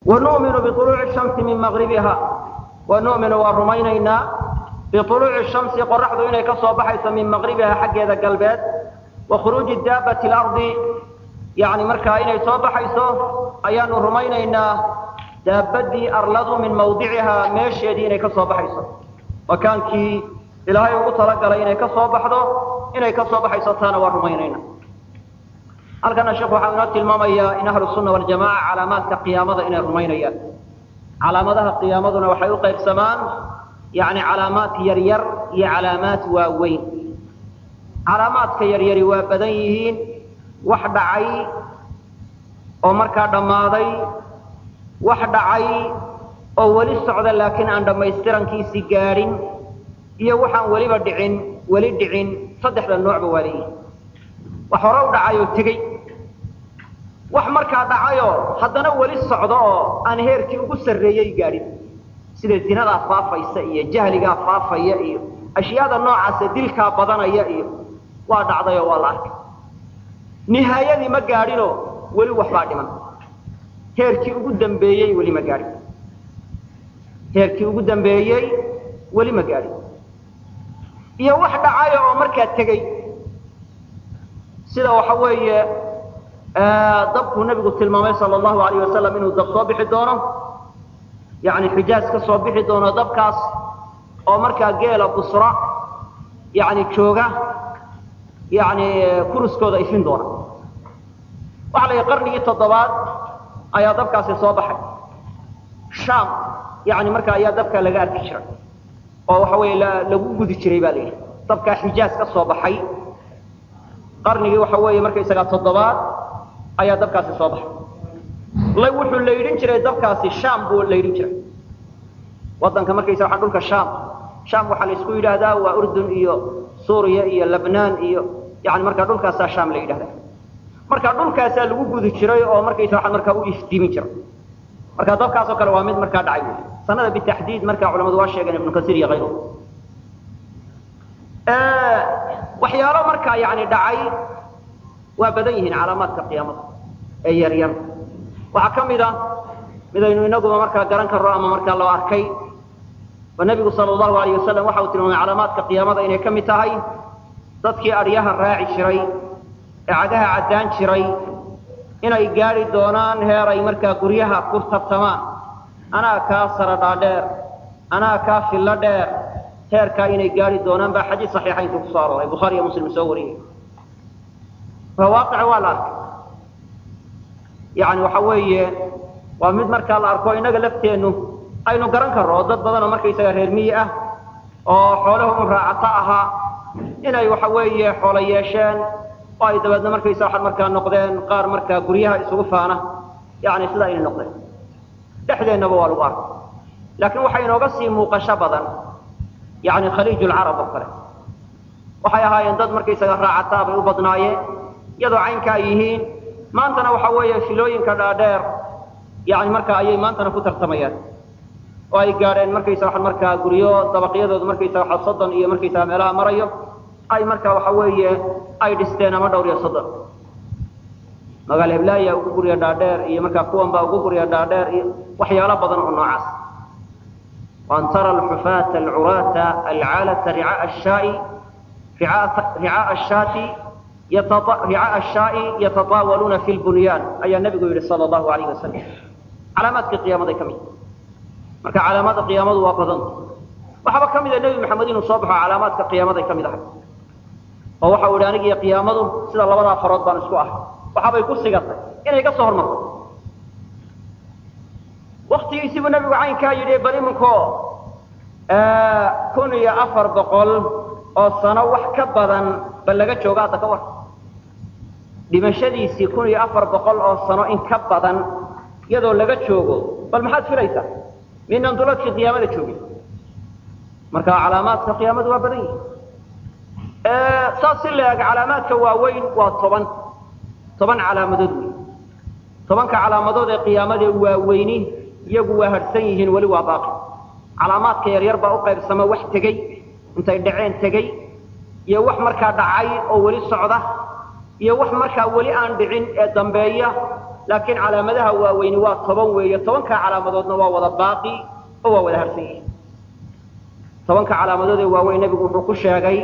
wanu'minu biuluuci shamsi min maqribiha wanu'minu waa rumaynaynaa biuluuci shamsi qoraxdu inay ka soo baxayso min maqribiha xaggeeda galbeed wa khuruuji daabati lardi yani markaa inay soo baxayso ayaanu rumaynaynaa daabadii arladu min mawdicihaa meesheedii inay ka soo baxayso makaankii ilaahay ugu talagalay inay ka soo baxdo inay ka soo baxayso taana waa rumaynayna halkana sheekhu waxaa inoo tilmaamayaa in ahlu sunna waljamaca calaamaadka qiyaamada inay rumaynayaan calaamadaha qiyaamaduna waxay u qaybsamaan yani calaamaad yaryar iyo calaamaad waaweyn calaamaadka yaryari waa badan yihiin wax dhacay oo markaa dhammaaday wax dhacay oo weli socda laakiin aan dhammaystirankiisii gaadhin iyo waxaan weliba dhicin weli dhicin saddexda noocba waa leeyihin wax hore u dhacay oo tegey wax markaa dhacayoo haddana weli socdo oo aan heerkii ugu sarreeyey gaadhin sida zinadaa faafaysa iyo jahligaa faafaya iyo ashyaada noocaasa dilkaa badanaya iyo waa dhacday oo waa la arkay nihaayadii ma gaadhinoo weli waxbaa dhiman heerkii ugu dambeeyey weli ma gaadhin heerkii ugu dambeeyey weli ma gaadhin iyo wax dhacaya oo markaa tegey sida waxa weeye dabkuu nebigu tilmaamay sala allahu alayh wasalam inuu dab soo bixi doono yani xijaaj ka soo bixi doono dabkaas oo markaa geela busra yani jooga yani kuruskooda ifin doona waxa la yidhi qarnigii toddobaad ayaa dabkaasi soo baxay sham yani markaa ayaa dabkaa laga arki jiray oo waxa weeye lagu gudi jiray ba la yidhi dabkaa xijaaj ka soo baxay qarnigii waxa weeye markaysagaa toddobaad ayaa dabkaasi soo baxay wuxuu laydhin jiray dabkaasi sham buu laydhin jiray wadanka markaysa waa dhulka sham sham waxaa la isku yidhaahdaa waa urdun iyo suuriya iyo lebnaan iyo yani markaa dhulkaasaa sham la yidhahda marka dhulkaasaa lagu gudi jiray oo markaysa waa markaa u iftiimin jiray marka dabkaasoo kale waa mid markaa dhacay wy sanada bitaxdiid markaa culamadu waa sheegeen ibnu kasiir iyo ayru waxyaalo markaa yani dhacay waa badan yihiin calaamaadka qiyaamada ee yar yar waxaa ka mid a midaynu inaguba markaa garan karno ama markaa loo arkay oo nebigu sala allahu alayh wasalam waxa uu tilmaamay calaamaadka qiyaamada inay ka mid tahay dadkii adhyaha raaci jiray ee cagaha caddaan jiray inay gaadhi doonaan heer ay markaa guryaha ku tartamaan anaa kaa sara dhaadheer anaa kaa fillo dheer heerkaa inay gaadhi doonaan baa xadiis saxiixaynku kusoo arooray bukhaari iyo muslim soo wariyey waa waaqic waa la arkay yani waxa weeye waa mid markaa la arko innaga lafteennu aynu garan karno oo dad badan oo markaysaga reer miyi ah oo xoolaha un raacato ahaa inay waxa weeye xoolo yeesheen oo ay dabeedna markaysa waxaad markaa noqdeen qaar markaa guryaha isugu faana yani sidaa inay noqdeen dhexdeennaba waa lagu arko laakiin waxay inooga sii muuqasho badan yani khaliij lcarab oo kale waxay ahaayeen dad markaysaga raacataa bay u badnaayeen iyadoo caynka ay yihiin maantana waxa weeye filooyinka dhaadheer yani markaa ayay maantana ku tartamayaan oo ay gaadheen markaysa waa markaa guryo dabaqyadooda markaysa waa soddon iyo markaysaga meelaha marayo ay markaa waxa weeye ay dhisteen ama dhowr iyo soddon magaal heblaaya ugu gurya dhaadheer iyo markaa kuwan baa ugu gurya dhaadheer iyo waxyaalo badan oo noocaas وأن ترى الحفاة العراة العالة رعاء الشاء رعاء الشاة رعاء الشاء يتطاولون في البنيان أي النبي يقول صلى الله عليه وسلم علامات قيامة كم marka calaamada qiyaamadu waa badan waxaba kamid ah nabi maxamed inuu soo baxo calaamaadka qiyaamada kamid ah oo waxa uu aniga iyo qiyaamadu sida labada farood baan isku ah waxabay ku sigatay inay ka soo hormarto waktigiisiibuu nabigu caynkaa yidhi bal iminko kun iyo afar boqol oo sano wax ka badan bal laga jooga hadda ka war dhimashadiisii kun iyo afar boqol oo sano in ka badan iyadoo laga joogo bal maxaad filaysaa minan duladkii qiyaamada joogin marka calaamaadka qiyaamadu waa badan yihi saas si la eg calaamaadka waaweyn waa toban toban calaamadood wey tobanka calaamadood ee qiyaamada waaweyni iyagu waa harhsan yihiin weli waa baaqi calaamaadka yaryar baa u qaybsama wax tegey intay dhaceen tegey iyo wax markaa dhacay oo weli socda iyo wax markaa weli aan dhicin ee dambeeya laakiin calaamadaha waaweyni waa toban weeye tobankaa calaamadoodna waa wada baaqi oo waa wada harsan yihin tobanka calaamadood ee waaweyn nebigu wuxuu ku sheegay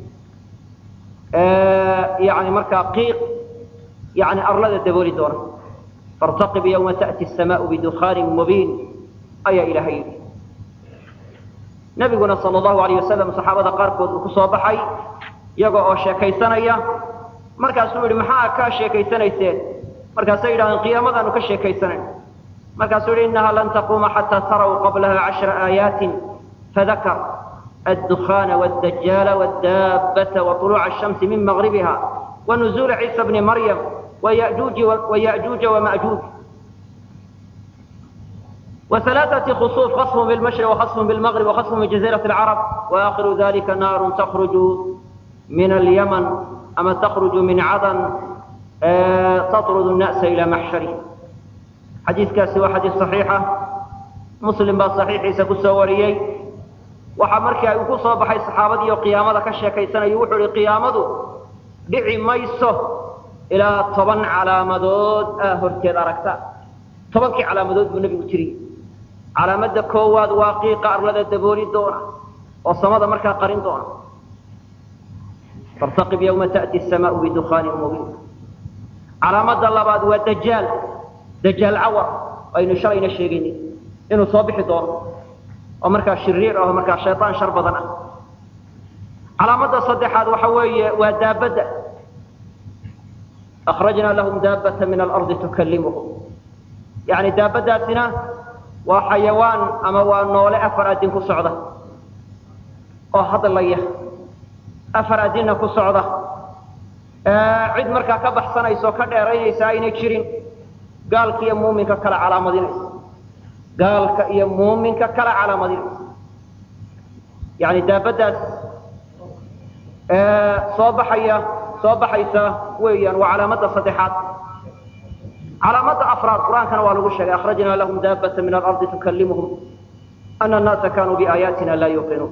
yani markaa qiiq yani arlada dabooli doona faاrtaqib ywma taأti الsamaء bidukhaani mubiin ayaa ilaahay yidhi nebiguna sal اlahu alayh wasalam saxaabada qaarkood uu ku soo baxay iyaga oo sheekaysanaya markaasuu yidhi maxaa kaa sheekaysanayseen markaasay yidhahdeen qiyaamadaanu ka sheekaysanayn markaasuu yidhi inaha lan taquuma xataa taraw qablaha cashra aayaatin fadakar الدخان والدجال والدابة وطلوع الشمس من مغربها ونزول عيسى بن مريم ويأجوج, ويأجوج ومأجوج وثلاثة خصوص خصم بالمشرق وخصم بالمغرب وخصم من جزيرة العرب وآخر ذلك نار تخرج من اليمن أما تخرج من عدن تطرد الناس إلى محشره حديث كاسي وحديث صحيحة مسلم بالصحيح سكسوريي waxaa markii ay ku soo baxay saxaabadii oo qiyaamada ka sheekaysanayo wuxuu ihi qiyaamadu dhici mayso ilaa toban calaamadood aa horteed aragta tobankii calaamadood buu nebigu tiri calaamadda koowaad waa qiiqa arlada dabooli doona oo samada markaa qarin doona fartaqib yawma ta'ti asamaau bidukhaanin mubiin calaamadda labaad waa dajaal dajaal cawar aynu shalayna sheegayni inuu soo bixi doono oo markaa shiriir ah oo markaa shayطaan shar badan ah calaamadda saddexaad waxa weeye waa daabadda akhrajnaa lahum daabata min alardi tukallimuhum yani daabaddaasina waa xayawaan ama waa noole afar adin ku socda oo hadlaya afar adinna ku socda cid markaa ka baxsanaysa oo ka dheeraynaysa aynay jirin gaalka iyo muuminka kala calaamadinaysa gaalka iyo muuminka kala calaamadinaysa yani daabaddaas soo baxaya soo baxaysa weeyaan waa calaamadda saddexaad calaamadda afraad qur-aankana waa lagu sheegay akhrajnaa lahum daabata min alardi tukallimuhum ana annaasa kanuu biaayaatina laa yuuqinuun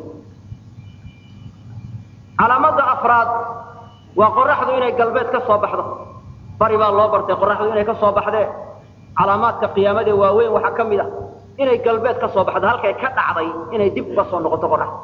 calaamadda afraad waa qoraxdu inay galbeed ka soo baxdo bari baa loo bartay qoraxdu inay ka soo baxdee calaamaadka qiyaamada waaweyn waxaa ka mid a inay galbeed ka soo baxdo halkay ka dhacday inay dib uga soo noqoto qoraxda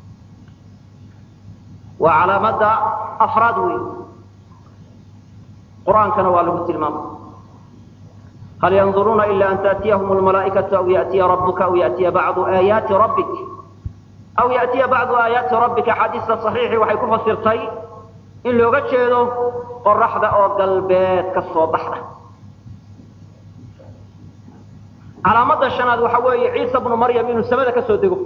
waa calaamadda afraad wey qur-aankana waa lagu tilmaamay hal yanduruuna ila an taأtiyahum اlmalaaئikaةu aw yaأtiya rabuka aw yaأtiya bacdu aayaati rabbik aw yaأtiya bacdu aayaati rabbika axaadiista صaxiixii waxay ku fasirtay in looga jeedo qoraxda oo galbeed ka soo baxda calaamadda shanaad waxa weeye ciisa bnu maryam inuu samada ka soo dego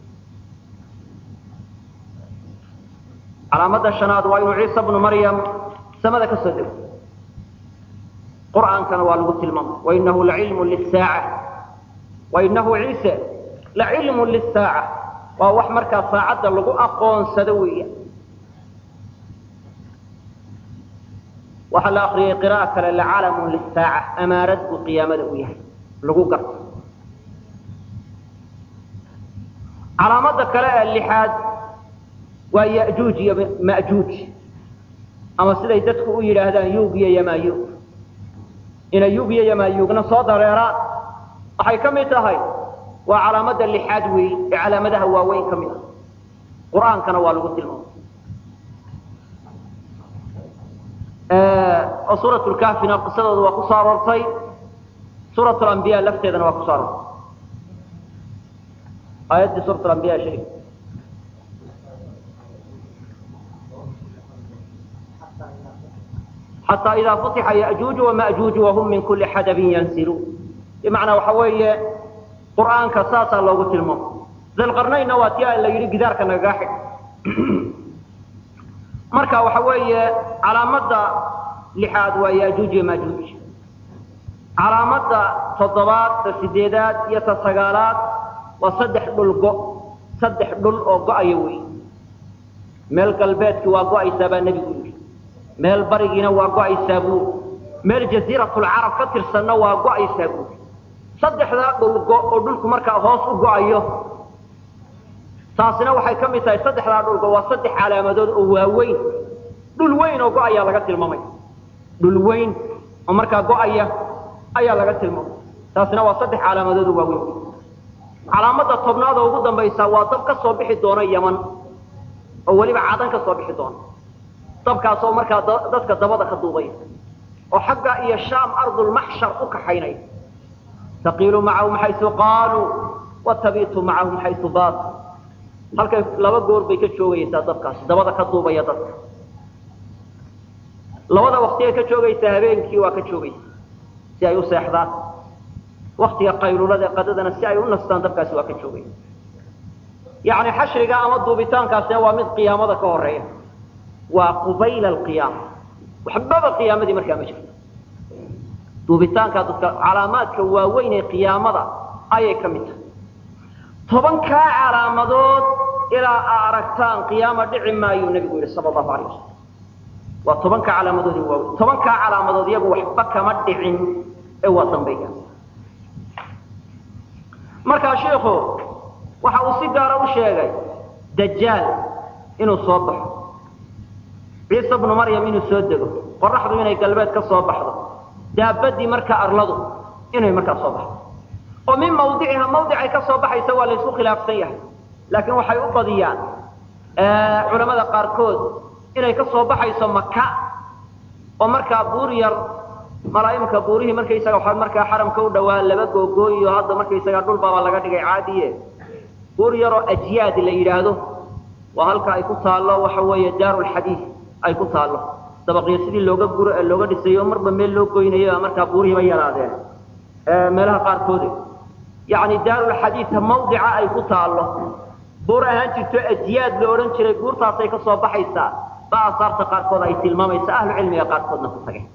calaamadda shanaad waa inuu ciisa bnu maryam samada ka soo dego qur'aankana waa lagu tilmaamay wainahu lacilmu lisaaca wainahu ciise lacilmu lisaaca waa wax markaa saacadda lagu aqoonsado weeya waxaa la akriyay qira'a kale lacalamu lisaaca amaarad buu qiyaamada u yahay lagu garto calaamadda kale ee lixaad waa ya'juuj iyo ma'juuj ama siday dadku u yidhaahdaan yuug iyo yamaayuug inay yuug iyo yamaayuugna soo dareeraan waxay ka mid tahay waa calaamadda lixaad weey ee calaamadaha waaweyn ka mid ah qur-aankana waa lagu tilmaamay oo suurat lkahfina qisadooda waa ku soo aroortay suurat lambiya lafteedana waa ku soo aroortay aayaddii suurat lambiya sheeg xataa idaa futixa ya'juuj wama'juuj wahum min kuli xadabin yansiluun bimacnaa waxa weeye qur'aanka saasaa loogu tilmaamo dalqarnaynna waa tii la yidhi gidaarka nagaga xig marka waxa weeye calaamadda lixaad waa ya'juuj iyo maajuuj calaamadda toddobaad ta sideedaad iyo ta sagaalaad waa saddex dhul go saddex dhul oo go-aya wey meel galbeedkii waa go-aysaa baa nebigu yidhi meel barigiina waa go-aysaa buuri meel jasiiratulcarab ka tirsanna waa go-aysaa buuri saddexdaa dhul go oo dhulku markaa hoos u go-ayo taasina waxay ka mid tahay saddexdaa dhulgo waa saddex calaamadood oo waaweyn dhul weyn oo go-aya laga tilmaamay dhul weyn oo markaa go-aya ayaa laga tilmaamay taasina waa saddex calaamadood oo waaweyn calaamada tobnaad oo ugu dambaysa waa dab ka soo bixi doona yaman oo weliba cadan ka soo bixi doona dabkaasoo markaa dadka dabada ka duubaya oo xagga iyo shaam ardulmaxshar u kaxaynaya taqiilu macahum xaysu qaaluu watabitu macahum xaysu baatu halkay laba goor bay ka joogaysaa dabkaasi dabada ka duubaya dadka labada waktigay ka joogaysaa habeenkii waa ka joogaysa si ay u seexdaan waktiga qaylulada qadadana si ay u nastaan dabkaasi waa ka joogaya yani xashriga ama duubitaankaasina waa mid qiyaamada ka horeeya waa qubayla alqiyaama waxbaba qiyaamadii markaa ma jirto duubitaanka dadka calaamaadka waaweyn ee qiyaamada ayay ka mid tahay tobankaa calaamadood ilaa aa aragtaan qiyaama dhici maayuu nabigu yihi sala allahu alayh wasalam waa tobanka calaamadood waaweyn tobankaa calaamadood iyagu waxba kama dhicin ee waa dambayga markaa shiikhu waxa uu si gaara u sheegay dajaal inuu soo baxo ciise bnu maryam inuu soo dego qoraxdu inay galbeed ka soo baxdo daabadii markaa arladu inay markaa soo baxdo oo min mawdiciha mawdicay ka soo baxaysa waa laysku khilaafsan yahay laakiin waxay u badiyaan culamada qaarkood inay ka soo baxayso maka oo markaa buur yar malaaimka buurihii markaysaga waxaa markaa xaramka u dhawaa laba googooyo hadda markaysaga dhulbaaba laga dhigay caadiye buur yaroo ajyaad la yidhaahdo waa halka ay ku taallo waxa weeye daarulxadiid ay ku taallo dabaqyo sidii looga guro ee looga dhisayo marba meel loo goynayo markaa buurihiiba yaraadeen meelaha qaarkoode yacni daarulxadiidka mawdica ay ku taallo buur ahaan jirto ajyaad la odhan jiray buurtaasay ka soo baxaysaa ba asaarta qaarkood ay tilmaamaysa ahlu cilmiga qaarkoodna ku tageen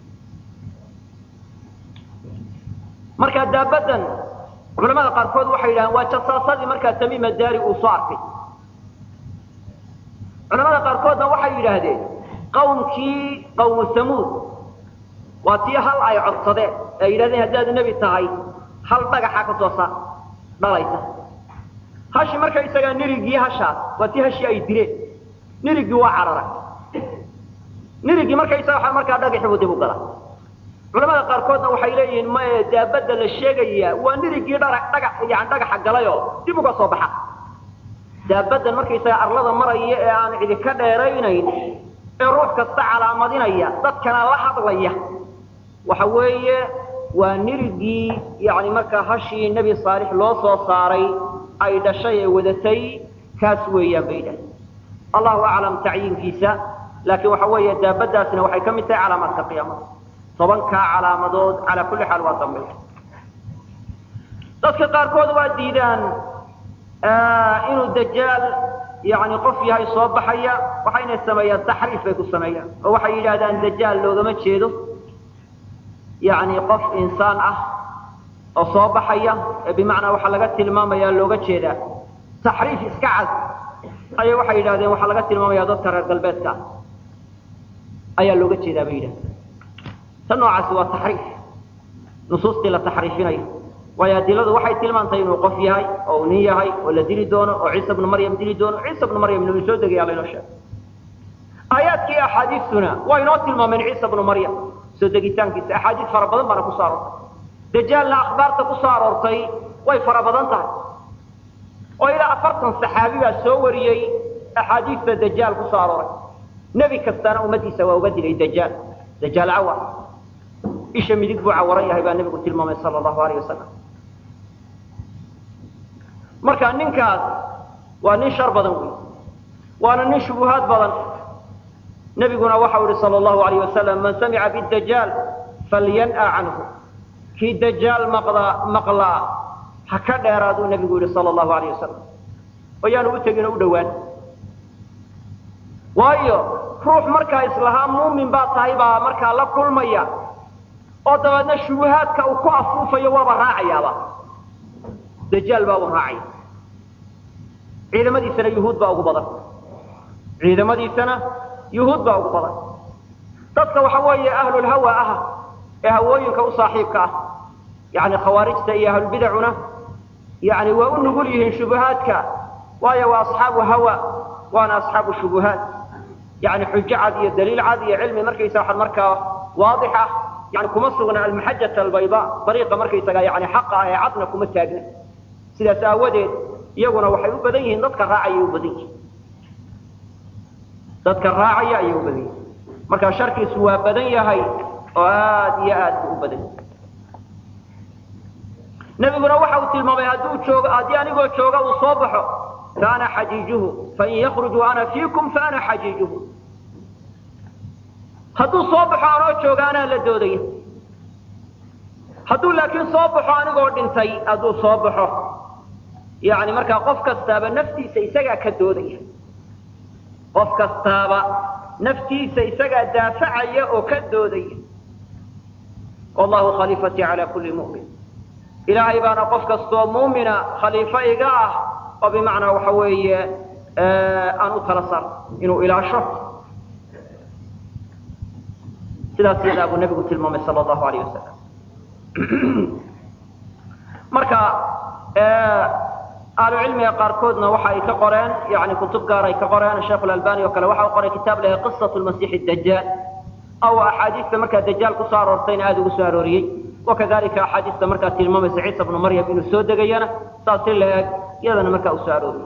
markaa daabadan culamada qaarkood waxay yidhahdeen waa jasaasadii markaa tamiima daari uu soo arkay culamada qaarkoodna waxay yidhaahdeen qawmkii qawmu samuud waa tii hal ay codsadeen ee yidhahdeen haddaad nebi tahay hal dhagaxa ka soo sa dhalaysa hashi markaysagaa nirigii hashaas waa tii hashii ay dileen nirigii waa cararay nirigii markaysaga markaa dhagaxii buu dib u galaa culamada qaarkoodna waxay leeyihiin maye daabadda la sheegayaa waa nirigii dhaga yani dhagaxa galayoo dib uga soo baxa daabadan markaysaga arlada maraya ee aan cidi ka dheeraynayn ee ruux kasta calaamadinaya dadkana la hadlaya waxa weeye waa nirigii yani markaa hashii nebi saalix loo soo saaray ay dhashay ee wadatay kaas weeyaan bay dhahay allahu aclam tacyiinkiisa laakiin waxa weeye daabadaasina waxay ka mid tahay calaamaadka qiyaamada tobankaa calaamadood calaa kulli xaal waa dambay dadka qaarkood waa diidaan inuu dajaal yani qof yahay soo baxaya waxayna sameeyaan taxriif bay ku sameeyaan oo waxay yidhaahdaan dajaal loogama jeedo yani qof insaan ah oo soo baxaya ee bimacnaa waxaa laga tilmaamaya looga jeedaa taxriif iska cad ayay waxay yidhahdeen waxaa laga tilmaamaya dadka reer galbeedka ayaa looga jeedaa bay yidhahdeen tan noocaasi waa taxriif nusuustii la taxriifinayo waayo adiladu waxay tilmaantay inuu qof yahay oo uu nin yahay oo la dili doono oo ciisa bnu maryam dili doono ciisa bnu maryam inuu soo degaya laynoo sheegay aayaadkii axaadiistuna waa inoo tilmaameen ciisa bnu maryam soo degitaankiisa axaadiis fara badan baana kusoo aroortay dajaalna akhbaarta kusoo aroortay way fara badan tahay oo ilaa afartan saxaabi baa soo wariyey axaadiista dajaal kusoo arooray nebi kastana ummadiisa waa uga digay dajaal dajaal cawar isha midig buu cawaran yahay baa nebigu tilmaamay sala allahu alayh wasalam marka ninkaas waa nin shar badan wey waana nin shubuhaad badan nebiguna waxau ihi sala allahu alayh wasalam man samica bidajaal falyan'a canhu kii dajaal maqdaa maqlaa ha ka dheeraaduu nebigu yihi sala allahu alayh wasalam oo yaanu u tegin oo u dhowaan waayo ruux markaa islahaa muumin baa tahay baa markaa la kulmaya oo dabeedna shubuhaadka uu ku afuufayo waaba raacayaaba dajaal baa u raacaya ciidamadiisana yuhuud baa ugu badan ciidamadiisana yuhuud baa ugu badan dadka waxa weeye ahlulhawa ah ee hawooyinka u saaxiibka ah yani khawaarijta iyo ahlulbidacuna yani waa u nugul yihiin shubuhaadka waayo waa asxaabu hawa waana asxaabu shubuhaat yani xujo cad iyo daliil cad iyo cilmi markaysa waxaad markaa waadix ah yani kuma sugna almaxajata albayda dariiqa markaysaga yani xaqa ah ee cadna kuma taagna sidaas aawadeed iyaguna waxay u badan yihiin dadka raacaya u badan yihiin dadka raacaya ayay u badan yihiin marka sharkiisu waa badan yahay oo aad iyo aad buu u badan yahay nebiguna waxa uu tilmaamay hadduu joogo haddii anigoo jooga uu soo baxo faana xajiijuhu fain yakruj ana fiikum faana xajiijuhu hadduu soo baxo anoo jooga anaa la doodaya hadduu laakiin soo baxo anigoo dhintay hadduu soo baxo yani markaa qof kastaaba naftiisa isagaa ka doodaya qof kastaaba naftiisa isagaa daafacaya oo ka doodaya wallahu khaliifatii cala kulli mu'min ilaahay baana qof kastoo muumina khaliifo iga ah oo bimacnaa waxa weeye aan u tala saar inuu ilaasho sidaas iyadaa buu nebigu tilmaamay sala allahu alayh wasalam marka ahlucilmiga qaarkoodna waxa ay ka qoreen yani kutub gaar ay ka qoreen sheekh albani oo kale waxa u qoray kitaab laha qisat lmasiix dajaal aw axaadiista markaa dajaal kusoo aroortayna aada ugu soo arooriyey wakadalika axaadiista markaa tilmaamaysa ciisa bnu maryam inuu soo degayana saas si la eg iyadana markaa uu soo arooriyey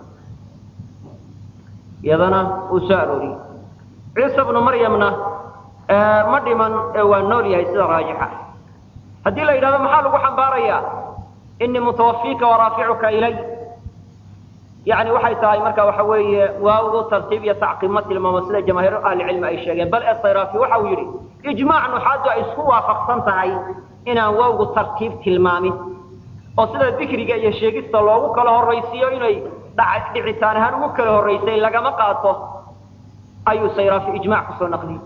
iyadana uu soo arooriyey ciisa bnu maryamna ma dhiman ee waa nool yahay sida raajixa haddii la yidhahdo maxaa lagu xambaarayaa inii mutawafiika waraaficuka ilay yani waxay tahay marka waxa weeye waawdu tartiib iyo tacqiib ma tilmaamo sida jamaahiir ahlicilmi ay sheegeen bal esayrafi waxa uu yidhi ijmaac nuxaadu ay isku waafaqsan tahay inaan waawgu tartiib tilmaamin oo sida dikriga iyo sheegista loogu kala horraysiiyo inay dhicitaan ahaan ugu kala horraysay lagama qaato ayuu sayrafi ijmac kusoo naqliyey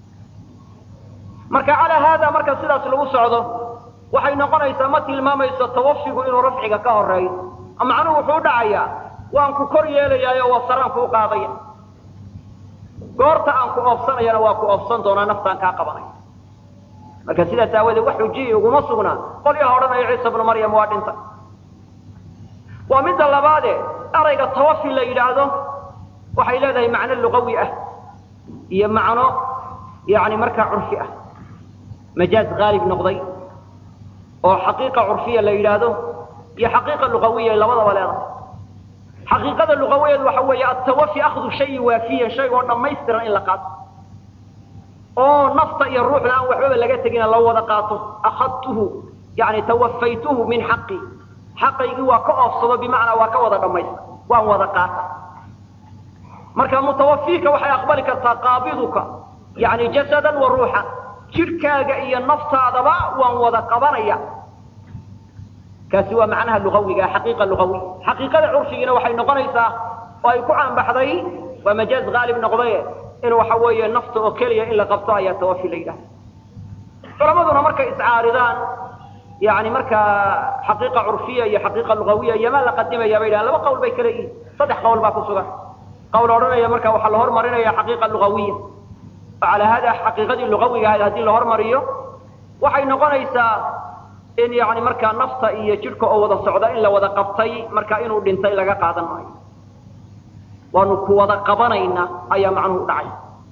marka calaa haada marka sidaas lagu socdo waxay noqonaysaa ma tilmaamayso tawafigu inuu rafciga ka horeeyo macnuhu wuxuu u dhacayaa waan ku kor yeelayaayo waa saraan kuu qaadaya goorta aan ku oofsanayana waa ku oofsan doonaa naftaan kaa qabanaya marka sidaas aawadeed wax xujiyi uguma sugnaa qolyaha odhanaya ciisa bnu maryam waa dhintay waa midda labaade erayga tawafi la yidhaahdo waxay leedahay macno luqawi ah iyo macno yani markaa curfi ah majaaz haalib noqday oo xaqiiqa curfiya la yidhaahdo iyo xaqiiqa luqawiya labadaba leedahay xaqiiqada luqawiyeed waxa weeye atawafi akhdu shayi waafiyan shaygoo dhammaystiran in la qaato oo nafta iyo ruuxda aan waxbaba laga tegina la wada qaato akhadtuhu yani tawafaytuhu min xaqi xaqaygii waa ka oofsado bimacnaa waa ka wada dhammaystir waan wada qaata marka mutawafiika waxay aqbali kartaa qaabiduka yani jasadan wa ruuxan jidhkaaga iyo naftaadaba waan wada qabanaya kaasi waa macnaha luawiga xaqiiqa luawi xaqiiqada curfigina waxay noqonaysaa oo ay ku caanbaxday waa majaaz haalib noqdaye in waxa weeye nafta oo keliya in la qabto ayaa tawafi la yidhahda culamaduna markay iscaaridaan yani markaa xaqiiqa curfiya iyo xaqiiqa lugawiya iyomaa la qadimaya bay dhahan laba qawl bay kala yihin saddex qawl baa ku sugan qawl odhanaya marka waxaa la hormarinaya xaqiiqa lugawiya oo calaa hada xaqiiqadii lugawiga ahayd haddii la hormariyo waxay noqonaysaa in yani markaa nafta iyo jidhka oo wada socda in la wada qabtay marka inuu dhintay laga qaadan maayo waanu ku wada qabanayna ayaa macnuhu dhacay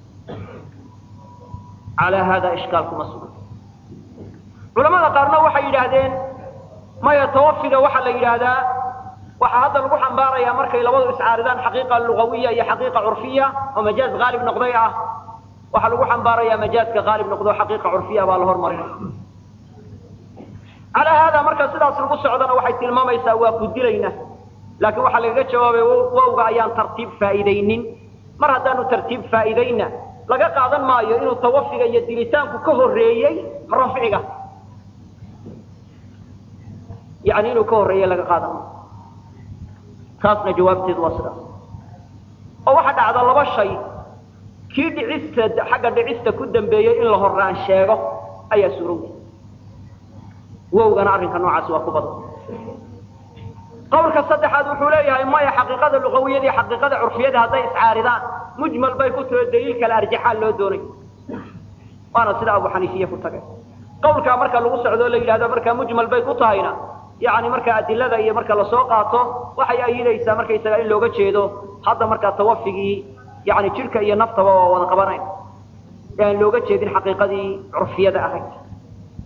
calaa hada ishkaal kuma sugan culamada qaarna waxay yidhaahdeen maya tawafiga waxaa la yidhaahdaa waxaa hadda lagu xambaarayaa markay labadu iscaaridaan xaqiiqa lugawiya iyo xaqiiqa curfiya oo majaaz haalib noqday ah waxaa lagu xambaarayaa majaazka haalib noqdo xaqiiqa curfiya baa la hormarinaya calaa haada marka sidaas lagu socdana waxay tilmaamaysaa waa ku dilayna laakiin waxaa lagaga jawaabay wowga ayaan tartiib faa'iidaynin mar haddaanu tartiib faa'iidayna laga qaadan maayo inuu tawafiga iyo dilitaanku ka horreeyey rafciga yani inuu ka horreeyey laga qaadan maayo taasna jawaabteedu waa sidaas oo waxaa dhacda laba shay kii dhicista xagga dhicista ku dambeeyey in la horaan sheego ayaa suurowday wowgana arrinka noocaasi waa ku badan qawlka saddexaad wuxuu leeyahay maya xaqiiqada luqawiyada iyo xaqiiqada curfiyada hadday iscaaridaan mujmal bay ku taho daliil kale arjaxaan loo doonay waana sida abu xaniifiye ku tagay qawlkaa marka lagu socdo o la yidhahdo markaa mujmal bay ku tahayna yani marka adilada iyo marka lasoo qaato waxay ayidaysaa markaysaga in looga jeedo hadda markaa tawafigii yani jidhka iyo naftaba waa wada qabanayn e aan looga jeedin xaqiiqadii curfiyada ahayd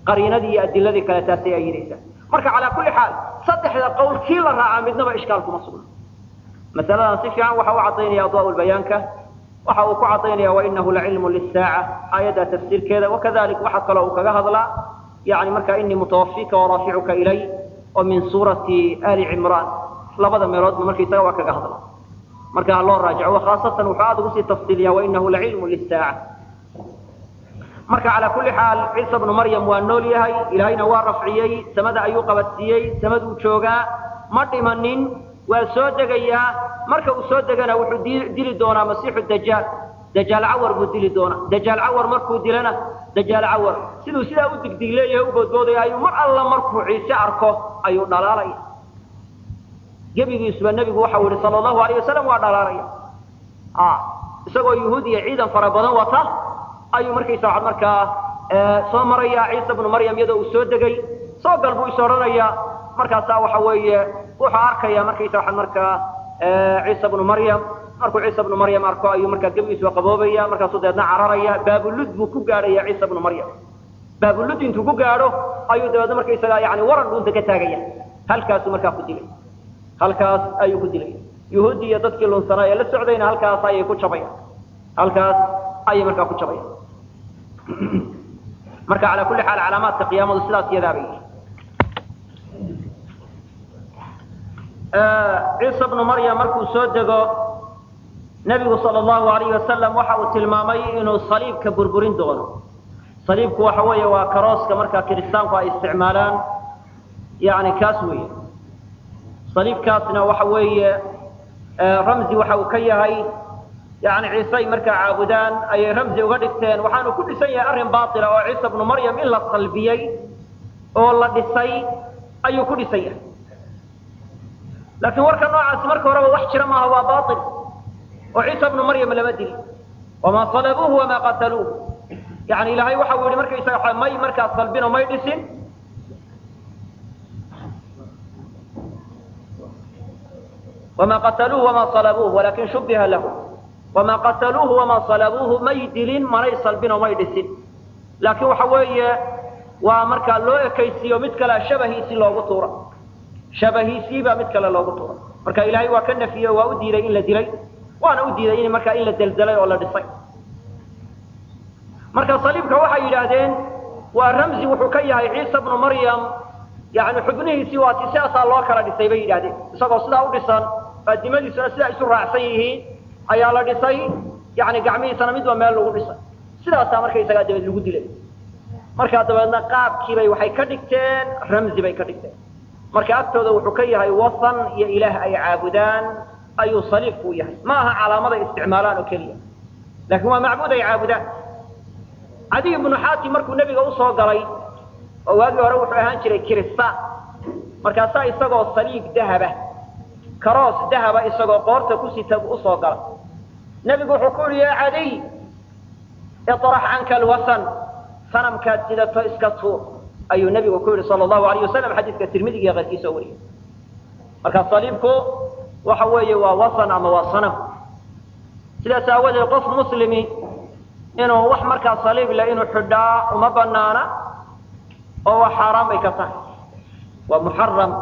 qariinadii iyo adiladii kale taasay ayidaysaa marka calaa kulli xaal saddexda qowl kii la raacaa midnaba ishkaal kuma sugna masaladan si fiican waxa u cadaynaya adwaa lbayaanka waxa uu ku cadaynaya wainahu lacilmu lisaaca aayadda tafsiirkeeda wakadalik waxa kaloo uu kaga hadlaa yani marka inii mutawafika waraaficuka ilay oo min suurati ali cimraan labada meeloodba markaysaga waa kaga hadla marka ha loo raajico khaasatan wuxuu aada ugu sii tafsiiliya wainahu lacilmu lisaaca marka calaa kulli xaal ciisa bnu maryam waa nool yahay ilaahayna waa rafciyey samada ayuu qabadsiiyey samaduu joogaa ma dhimanin waa soo degayaa marka uu soo degana wuxuu dili doonaa masiixu dajaal dajaal cawar buu dili doonaa dajaal cawar markuu dilana dajaal cawar siduu sidaa u digdig leeyahay u boodboodaya ayuu mar alla markuu ciise arko ayuu dhalaalaya gebigiisuba nebigu waxau yihi sala allahu alayh wasalam waa dhalaalaya isagoo yuhuud iyo ciidan fara badan wata ayuu markaysa waxaad markaa soo maraya ciisa bnu maryam iyadoo uu soo degay soo gal buu is odhanaya markaasaa waxa weeye wuxuu arkaya markaysa waxaad markaa ciisa bnu maryam markuu ciisa bnu maryam arko ayuu markaa gebigiisuba qaboobaya markaasuu deedna cararaya baabulud buu ku gaadhaya ciisa bnu maryam baabulud intuu ku gaadho ayuu dabeedna markaysaga yani waran dhuunta ka taagaya halkaasuu markaa ku dilay halkaas ayuu ku dilay yuhuudi iyo dadkii lunsanaa ee la socdayna halkaas ayay ku jabayaan halkaas ayay markaa ku jabayaan marka calaa kulli xaal calaamaadka qiyaamadu sidaas iyadaabay ciisa bnu maryam markuu soo dego nebigu sala allahu alayhi wasalam waxa uu tilmaamay inuu saliibka burburin doono saliibku waxa weeye waa karooska markaa kiristaanku ay isticmaalaan yani kaas weeye saliibkaasna waxa weeye ramzi waxa uu ka yahay yani ciise ay markaa caabudaan ayay ramzi uga dhigteen waxaanu ku dhisan yahay arrin baila oo ciisa bnu maryam in la salbiyey oo la dhisay ayuu ku dhisan yahay laakiin warka noocaasi marka horeba wax jira maaha waa bail oo ciisa bnu maryam lama dili wamaa salabuuhu wamaa qataluuh yani ilaahay waxa uu yihi markaysaga may markaa salbino may dhisin wma qataluuhu wama salabuuh walakin shubiha lahu wama qataluuhu wama salabuuhu may dilin manay salbino may dhisin laakiin waxa weeye waa markaa loo ekaysiiyo mid kalea shabahiisii loogu tuura shabahiisiibaa mid kale loogu tuura marka ilaahay waa ka nafiyey waa u diiday in la dilay waana u diiday in markaa in la deldelay oo la dhisay marka saliibka waxay yidhaahdeen waa ramzi wuxuu ka yahay ciisa bnu maryam yani xubnihiisii waati sidaasaa loo kala dhisay bay yidhahdeen isagoo sidaa u dhisan aadimadiisuna sidaa isu raacsan yihiin ayaa la dhisay yani gacmihiisana midba meel lagu dhisay sidaasaa markaysagaa dabeed lagu dilay markaa dabeedna qaabkiibay waxay ka dhigteen ramzi bay ka dhigteen marka agtooda wuxuu ka yahay wasan iyo ilaah ay caabudaan ayuu saliibku u yahay ma aha calaamaday isticmaalaan oo keliya laakiin waa macbuud ay caabudaan cadiy ibnu xaatim markuu nebiga usoo galay oo waagii hore wuxuu ahaan jiray kiristaan markaasaa isagoo saliib dahaba karoos dahaba isagoo qoorta ku sita buu usoo galay nebigu wuxuu ku yihi ya cadiy iطrax canka alwasan sanamkaad sidato iska tuur ayuu nebigu ku yihi sala allahu alayh wasalam xadiidka tirmidiga iyo keyrkiisa oo wariyay marka saliibku waxa weeye waa wasan ama waa sanam sidaas aawadeed qof muslimi inuu wax markaa saliib leh inuu xidhaa uma banaana oo waa xaaraan bay ka tahay waa muxaram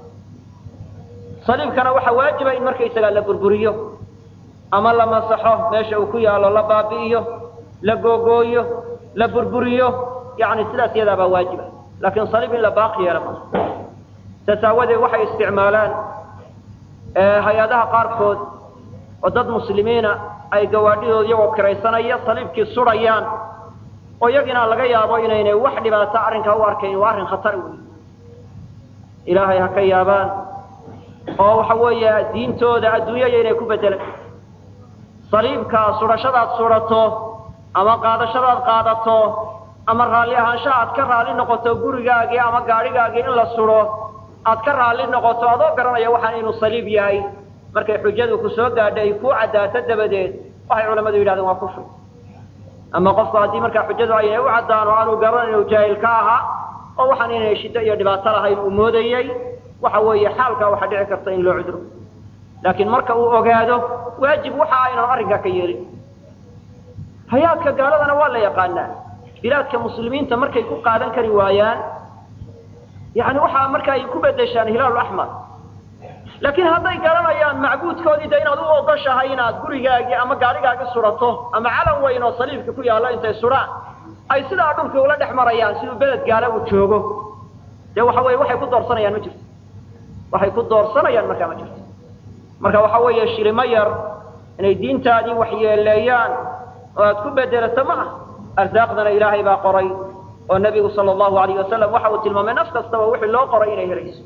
saliibkana waxaa waajiba in markaysagaa la burburiyo ama la masaxo meesha uu ku yaalo la baabi'iyo la googooyo la burburiyo yani sidaas iyadaabaa waajiba laakiin saliib in la baaqi yeela ma saas aawadeed waxay isticmaalaan hay-adaha qaarkood oo dad muslimiina ay gawaadhidooda iyagoo kiraysanaya saliibkii sudhayaan oo iyagina laga yaabo inaynay wax dhibaato arrinkaa u arkayn waa arrin khatar wey ilaahay ha ka yaabaan oo waxa weeye diintooda adduunyaya inay ku bedelan saliibkaa sudhashadaad sudhato ama qaadashadaad qaadato ama raalli ahaanshaha aad ka raalli noqoto gurigaagii ama gaadhigaagii in la sudho aad ka raalli noqoto adoo garanaya waxaan inuu saliib yahay markay xujadu ku soo gaadha ay kuu caddaato dabadeed waxay culammadu yidhahdeen waa kufri ama qofku haddii markaa xujadu aynay u caddaan oo aanu garan inuu jaahil ka ahaa oo waxaan inay shiddo iyo dhibaato lahayn uu moodayey waxa weeye xaalkaa waxaa dhici karta in loo cudro laakiin marka uu ogaado waajib waxa aynan arrinkaa ka yeelin hayaadka gaaladana waa la yaqaanaa bilaadka muslimiinta markay ku qaadan kari waayaan yani waxaa marka ay ku bedeshaan hilaal axmar laakiin hadday garanayaan macbuudkoodii de inaad u ogoshahay inaad gurigaagii ama gaadhigaagii surato ama calan weyn oo saliibka ku yaallo intay suraan ay sidaa dhulkii ula dhex marayaan siduu beled gaala uu joogo dee waxa weye waxay ku doorsanayaan ma jirto waxay ku doorsanayaan markaa ma jirto marka waxa weeye shirimo yar inay diintaadii waxyeeleeyaan oo aad ku bedelato ma ah arsaaqdana ilaahay baa qoray oo nebigu sala allahu alayh wasalam waxa uu tilmaamay naf kastaba wixii loo qoray inay helayso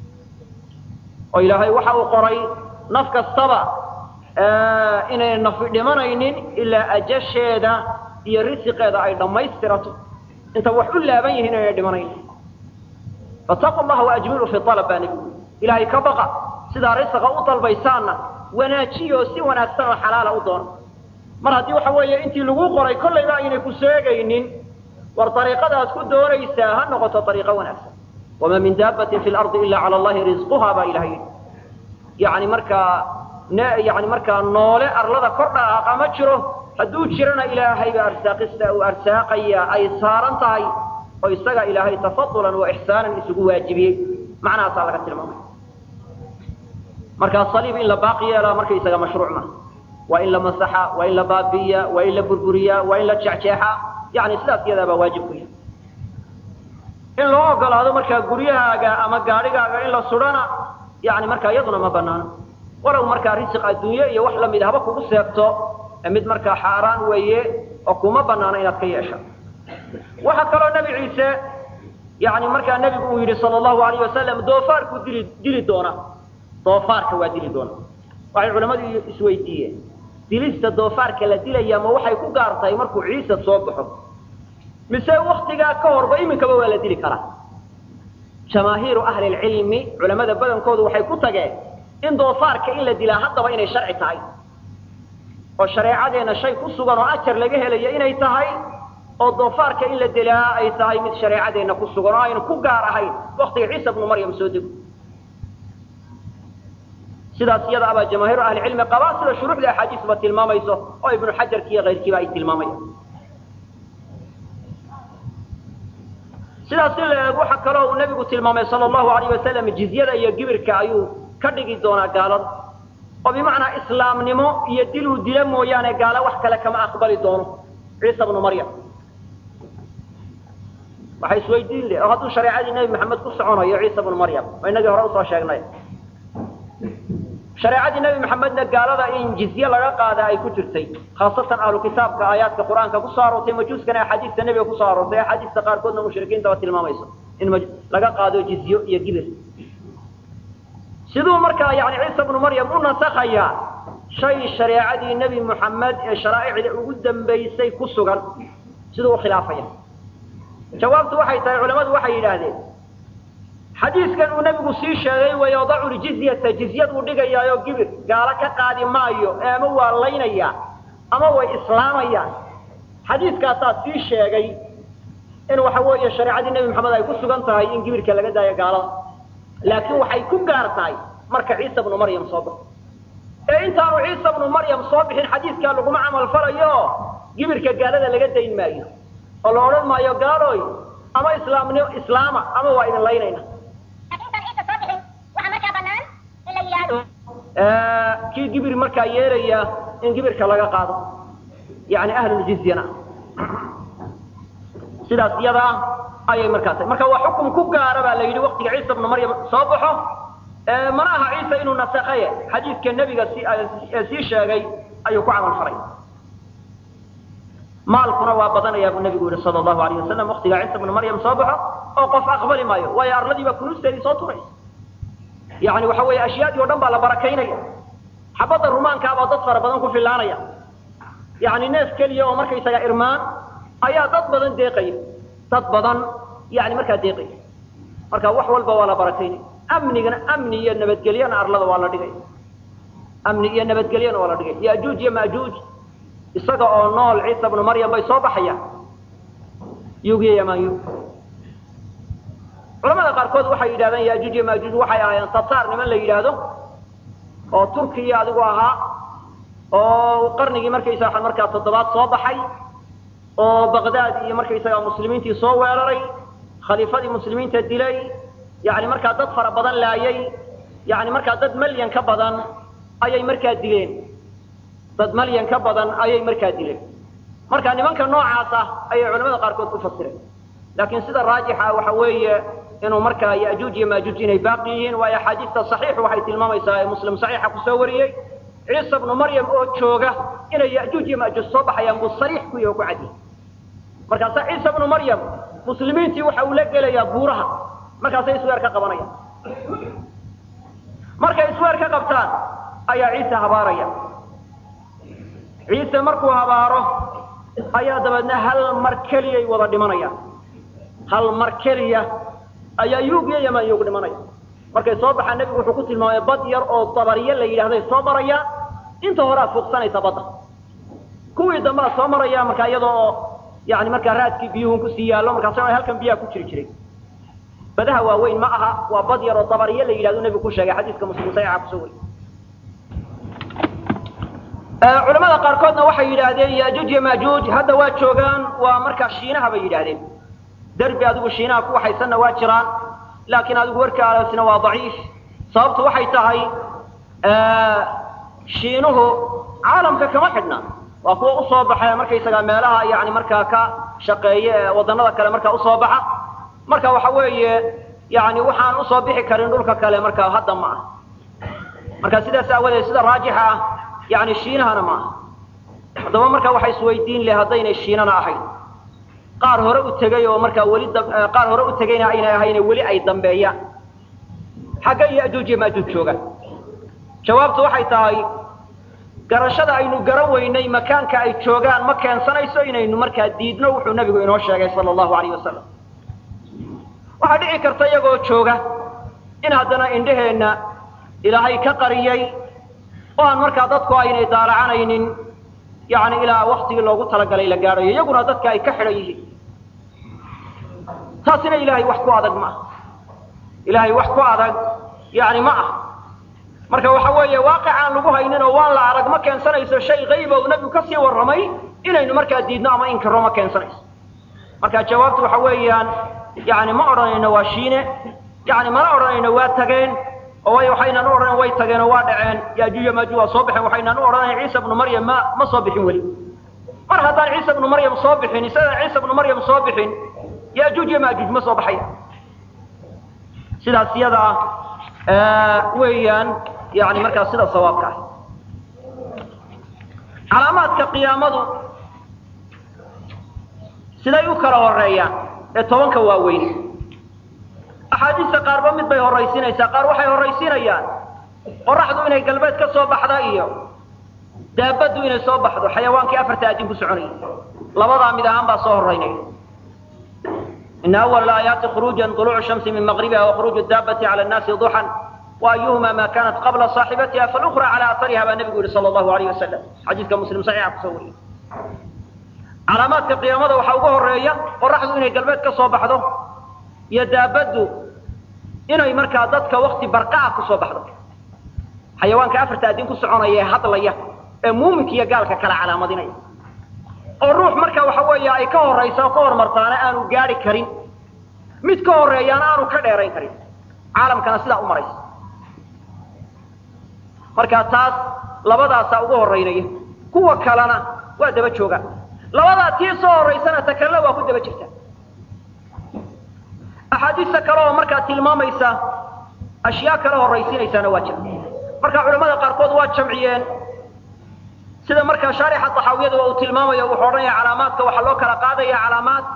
oo ilaahay waxa uu qoray naf kastaba inay nafi dhimanaynin ilaa ajasheeda iyo risiqeeda ay dhammaystirato inta wax u laaban yihiin inay dhimanaynin fataqu llaha waajmilu fi alab baa nebigu ilaahay ka baqa sidaa risiqa u dalbaysaanna wanaajiyo si wanaagsan oo xalaala u doona mar haddii waxa weeye intii lagu qoray kollayba aynay ku seegaynin war dariiqadaad ku doonaysaa ha noqoto dariiqo wanaagsan wamaa min daabatin fi lardi ila cala allahi risquha baa ilahay yidhi yani markaa yani markaa noole arlada kor dhaqaaqa ma jiro hadduu jirana ilaahay baa arsaaqista uu arsaaqaya ay saaran tahay oo isaga ilaahay tafadulan wa ixsaanan isugu waajibiyey macnahaasaa laga tilmaamay markaa saliib in la baaqi yeelaa markaysaga mashruuc ma waa in la masaxa waa in la baabi'iya waa in la burburiyaa waa in la jexjeexa yani sidaas iyadaabaa waajib ku yahay in loo ogolaado markaa guryahaaga ama gaadhigaaga in la sudhana yani markaa iyaduna ma banaano walow markaa risiq adduunye iyo wax lamid haba kugu seegto mid markaa xaaraan weeye oo kuma banaano inaad ka yeesha waxaa kaloo nebi ciise yani markaa nebigu uu yidhi sala allahu alayh wasalam doofaarkuu dili dili doona doofaarka waa dili doona waxay culamadu isweydiiyeen dilista doofaarka la dilaya ma waxay ku gaar tahay markuu ciise soo baxo mise waktigaa ka horba iminkaba waa la dili karaa jamaahiiru ahli lcilmi culamada badankoodu waxay ku tageen in doofaarka in la dilaa haddaba inay sharci tahay oo shareecadeena shay ku sugan oo ajar laga helayo inay tahay oo doofaarka in la dilaa ay tahay mid shareecadeenna ku sugan oo aynu ku gaar ahayn waktiga ciisa bnu maryam soo dego sidaas iyada abaa jamaahiiru ahlicilmi qabaa sida shuruuxda axaadiisba tilmaamayso oo ibnu xajarki iyo kayrkiiba ay tilmaamayaan sidaas in la eeg waxa kaloo uu nebigu tilmaamay sala allahu alayh wasalam jizyada iyo gibirka ayuu ka dhigi doonaa gaalada oo bimacnaa islaamnimo iyo dil uu dila mooyaane gaalo wax kale kama aqbali doono ciisa bnu maryam waxay isweydiin le oo hadduu shareecadii nebi maxamed ku soconayo ciisa bnu maryam oo inagii hore usoo sheegnay shareecadii nebi maxamedna gaalada in jizye laga qaada ay ku jirtay khaasatan ahlu kitaabka aayaadka qur-aanka kusoo aroortay majuuskana axaadiista nebiga kusoo aroortay axaadiista qaarkoodna mushrikiintaba tilmaamayso in laga qaado jizyo iyo gibir siduu markaa yani ciisa bnu maryam u nasakhayaa shay shareecadii nebi moxamed ee sharaa'icda ugu dambaysay ku sugan siduu ukhilaafaya jawaabtu waxay tahay culamadu waxay yidhaahdeen xadiiskan uu nebigu sii sheegay way yadacu ljizyata jizyaduu dhigayaayo gibir gaalo ka qaadi maayo ee ama waa laynaya ama way islaamayaan xadiiskaasaa sii sheegay in waxa weeye shareecadii nebi maxamed ay ku sugan tahay in gibirka laga daayo gaalada laakiin waxay ku gaar tahay marka ciisa bnu maryam soo baxo ee intaanu ciisa bnu maryam soo bixin xadiiskaa laguma camal falayo gibirka gaalada laga dayn maayo oo la odhan maayo gaaloy ama islaamn islaama ama waa idin laynayna kii gibir markaa yeelaya in gibirka laga qaado yani ahluljizyana sidaas iyada ah ayay markaa tahay marka waa xukum ku gaara baa la yidhi waktiga ciisa bnu maryam soo baxo mana aha ciisa inuu nasakaye xadiidka nebiga sii sheegay ayuu ku camal falay maalkuna waa badanaya buu nebigu yihi sala allahu alayh wasalam waktigaa ciisa bnu maryam soo baxo oo qof aqbali maayo waayo arladii baa kunuusteedii soo turaysa yani waxa weeye ashyaadii o dhan baa la barakaynaya xabadda rumaankaabaa dad fara badan ku filaanaya yani neef keliya oo markaysaga irmaan ayaa dad badan deeqaya dad badan yani markaa deeqaya marka wax walba waa la barakaynaya amnigana amni iyo nabadgelyana arlada waa la dhigay amni iyo nabadgelyana waa la dhigay yajuuj iyo majuuj isaga oo nool ciisa bnu maryam bay soo baxayaan yugiyo yamanyu culamada qaarkood waxay yidhahdeen yajuuj iyo majuuj waxay ahaayeen tataar niman la yidhaahdo oo turkiya adigu ahaa oo qarnigii markaysa markaa toddobaad soo baxay oo baqdaad iyo markaysaga muslimiintii soo weeraray khaliifadii muslimiinta dilay yani markaa dad fara badan laayay yani markaa dad malyan ka badan ayay markaa dileen dad malyan ka badan ayay markaa dileen marka nimanka noocaas ah ayay culamada qaarkood ku fasireen laakiin sida raajixa waxa weeye inuu markaa yajuuj iyo maajuuj inay baaqi yihiin waayo axaadiista saxiix waxay tilmaamaysaa ee muslim saxiixa kusoo wariyey ciisa bnu maryam oo jooga inay yajuuj iyo maajuuj soo baxayaan buu sariix ku yahi oo ku cadiyay markaasaa ciisa bnu maryam muslimiintii waxa uu la gelayaa buuraha markaasay isweer ka qabanayaan markay isweer ka qabtaan ayaa ciise habaaraya ciise markuu habaaro ayaa dabeedna hal mar keliyay wada dhimanayaan hal mar keliya ayaa yuug iyo yaman yuug dhimanaya markay soo baxaan nebigu wuxuu ku tilmaamay bad yar oo dabariye la yidhahday soo marayaan inta horaa fuuqsanaysa badda kuwii dambea soo maraya markaa iyadoo oo yani markaa raadkii biyuhun kusii yaallo markaas halkan biyaha ku jiri jiray badaha waaweyn ma aha waa bad yar oo dabariye la yidhahdo nebigu ku sheegay xadiiska muslim saxiixa kusoo wariy culamada qaarkoodna waxay yidhaahdeen yajuuj iyo maajuuj hadda waa joogaan waa markaa shiinaha bay yidhaahdeen derbi adigu shiinaha ku waxaysanna waa jiraan laakiin adigu warkaasina waa daciif sababtu waxay tahay shiinuhu caalamka kama xidhna waa kuwa usoo baxa markaysagaa meelaha yani markaa ka shaqeeye ee wadanada kale markaa usoo baxa marka waxa weeye yani waxaan usoo bixi karin dhulka kale markaa hadda ma ah marka sidaas aawadeed sida raajixa ah yani shiinahana ma aha haddaba marka waxa isweydiin leh haddaynay shiinana ahayn qaar hore u tegay oo markaa weli qaar hore u tegayna aynay ahayne weli ay dambeeyaan xagga yajuuj iyo maajuuj joogaan jawaabtu waxay tahay garashada aynu garan weynay makaanka ay joogaan ma keensanayso inaynu markaa diidno wuxuu nabigu inoo sheegay sala allahu alayh wasalam waxaa dhici karta iyagoo jooga in haddana indheheenna ilaahay ka qariyey oo aan markaa dadku aynay daalacanaynin yani ilaa waktigii loogu talagalay la gaadhayo iyaguna dadka ay ka xidhan yihiin taasina ilahay wax ku adag ma ah ilahay wax ku adag yani ma ah marka waxa weeye waaqic aan lagu haynin oo waan la arag ma keensanayso shay qayba uu nabigu kasii warramay inaynu markaa diidno ama inkiro ma keensanayso marka jawaabtu waxa weeyaan yani ma odhanayno waa shiine yani mana odhanayno waa tageen oo way waxaynan u odhanayn way tageen oo waa dhaceen yaajuuj maajuuj waa soo baxeen waxaynan u odhanayn ciisa bnu maryam ma ma soo bixin weli mar haddaan ciisa bnu maryam soo bixin isagaan ciisa bnu maryam soo bixin yaajuuj iyo maajuuj ma soo baxaya sidaas iyada ah weeyaan yani markaa sida sawaabka ah calaamaadka qiyaamadu siday u kala horeeyaan ee tobanka waaweyn axaadiista qaarba mid bay horaysiinaysaa qaar waxay horaysiinayaan qoraxdu inay galbeed ka soo baxda iyo daabaddu inay soo baxdo xayawaankii afarta aadin ku soconayay labadaa mid ahaan baa soo horaynaya ina awal aayaati khuruujan طuluucu shamsi min maqribiha wakhuruuju daabati cala nnaasi duxan waayuhuma ma kanat qabla saaxibatiha falukra cala aariha baa nebigu yihi sala allahu alayh wasalam xadiiska muslim saxiixa kusoo wariyay calaamaadka qiyaamada waxaa ugu horeeya qoraxdu inay galbeed ka soo baxdo iyo daabaddu inay markaa dadka wakti barqa'a kusoo baxdo xayawaanka afarta addin ku soconaya ee hadlaya ee muuminka iyo gaalka kala calaamadinaya oo ruux marka waxa weeye ay ka horaysa oo ka hormartaana aanu gaadhi karin mid ka horeeyaana aanu ka dheerayn karin caalamkana sidaa u maraysa marka taas labadaasaa ugu horeynaya kuwa kalena waa daba joogaan labadaa tii soo horaysana ta kalena waa ku daba jirta axaadiista kale oo markaa tilmaamaysa ashyaa kale horaysiinaysaana waa jira marka culamada qaarkood waa jamciyeen sida markaa shaarixa taxaawiyada uu tilmaamayo wuxuu odhanaya calaamaadka waxaa loo kala qaadaya calaamaad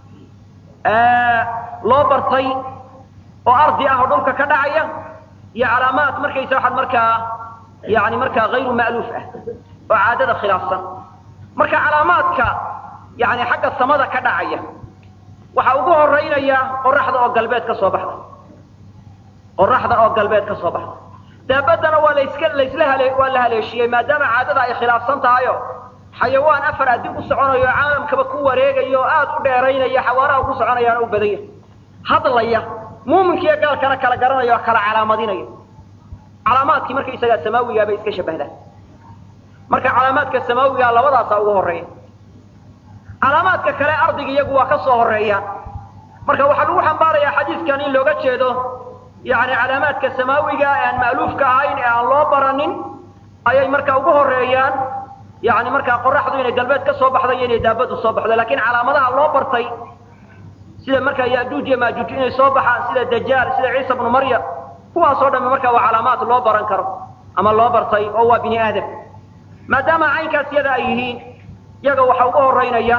loo bartay oo ardi ah oo dhulka ka dhacaya iyo calaamaad markaysa waxaad markaa yani markaa hayru ma'luuf ah oo caadada khilaafsan marka calaamaadka yani xagga samada ka dhacaya waxaa ugu horeynaya qoraxda oo galbeed ka soo baxda qoraxda oo galbeed ka soo baxda daabadana waa laska laysla hale waa la haleeshiyey maadaama caadada ay khilaafsan tahayo xayawaan afar addi u soconayo caalamkaba ku wareegayo oo aada u dheeraynaya xawaaraha ku soconayaana u badan yahay hadlaya muuminkiiyo gaalkana kala garanaya oo kala calaamadinaya calaamaadkii markaysagaa samaawigaa bay iska shabahdaan marka calaamaadka samaawigaa labadaasaa ugu horeeya calaamaadka kale ardiga iyagu waa ka soo horeeya marka waxaa lagu xambaarayaa xadiidkan in looga jeedo yani calaamaadka samaawiga ee aan ma'luufka ahayn ee aan loo baranin ayay marka ugu horeeyaan yani markaa qoraxdu inay galbeed ka soo baxday iyo inay daabadu soo baxdo lakin calaamadaha loo bartay sida markaa yajuuj iyo maajuuj inay soo baxaan sida dajaal sida ciisa bnu maryam kuwaasoo dhamme marka waa calaamaad loo baran karo ama loo bartay oo waa bini aadam maadaama caynkaas yada ay yihiin iyaga waxaa ugu horeynaya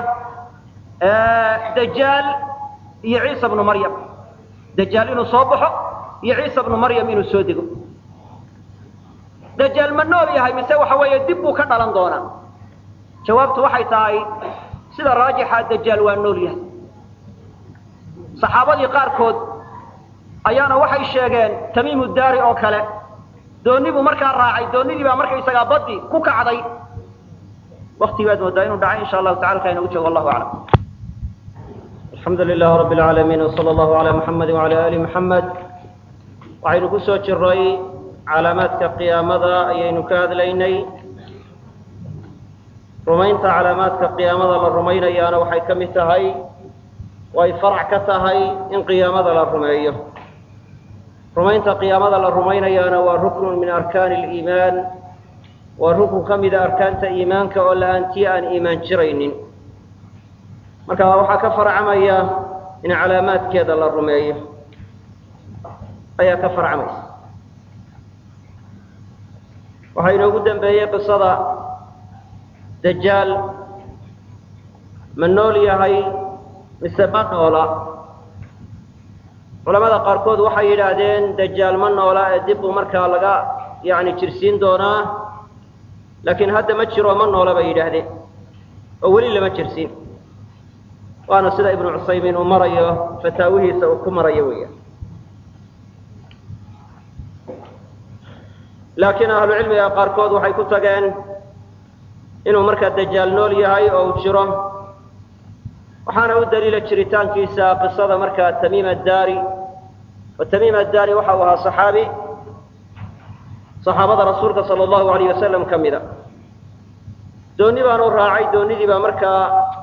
dajaal iyo ciisa bnu maryam dajaal inuu soo baxo iyo ciisa bnu maryam inuu soo dego dajaal ma nool yahay mise waxa weeye dib buu ka dhalan doonaa jawaabtu waxay tahay sida raajixa dajaal waa nool yahay saxaabadii qaarkood ayaana waxay sheegeen tamiimu daari oo kale dooni buu markaa raacay doonidii baa markaysagaa baddi ku kacday wakti baad moodaa inuu dhacay insha allahu tacala ka inagu joogo wallahu aclam alxamdu lilah rab اlcaalamiin wsala allahu ala muxamedi wala ali muxamed waxaynu ku soo jiray calaamaadka qiyaamada ayaynu ka hadlaynay rumaynta calaamaadka qiyaamada la rumaynayaana waxay ka mid tahay way farac ka tahay in qiyaamada la rumeeyo rumaynta qiyaamada la rumaynayaana waa ruknun min arkaani اliimaan waa rukun ka mida arkaanta iimaanka oo la-aantii aan iimaan jiraynin marka waxaa ka farcamaya in calaamaadkeeda la rumeeyo ayaa ka farcamaysa waxaa inoogu dambeeyey qisada dajaal ma nool yahay mise ma noola culamada qaarkood waxay yidhaahdeen dajaal ma noola ee dib buu markaa laga yani jirsiin doonaa laakiin hadda ma jiro ma noola bay yidhaahdeen oo weli lama jirsiin waana sida ibnu cusaymiin uu marayo fataawihiisa uu ku marayo weya laakiin ahlucilmiga qaarkood waxay ku tageen inuu markaa dajaal nool yahay oo uu jiro waxaana u daliila jiritaankiisa qisada markaa tamiim addaari oo tamiim addaari waxa uu ahaa saxaabi saxaabada rasuulka sala allahu alayh wasalam ka mida dooni baanu raacay doonidii baa markaa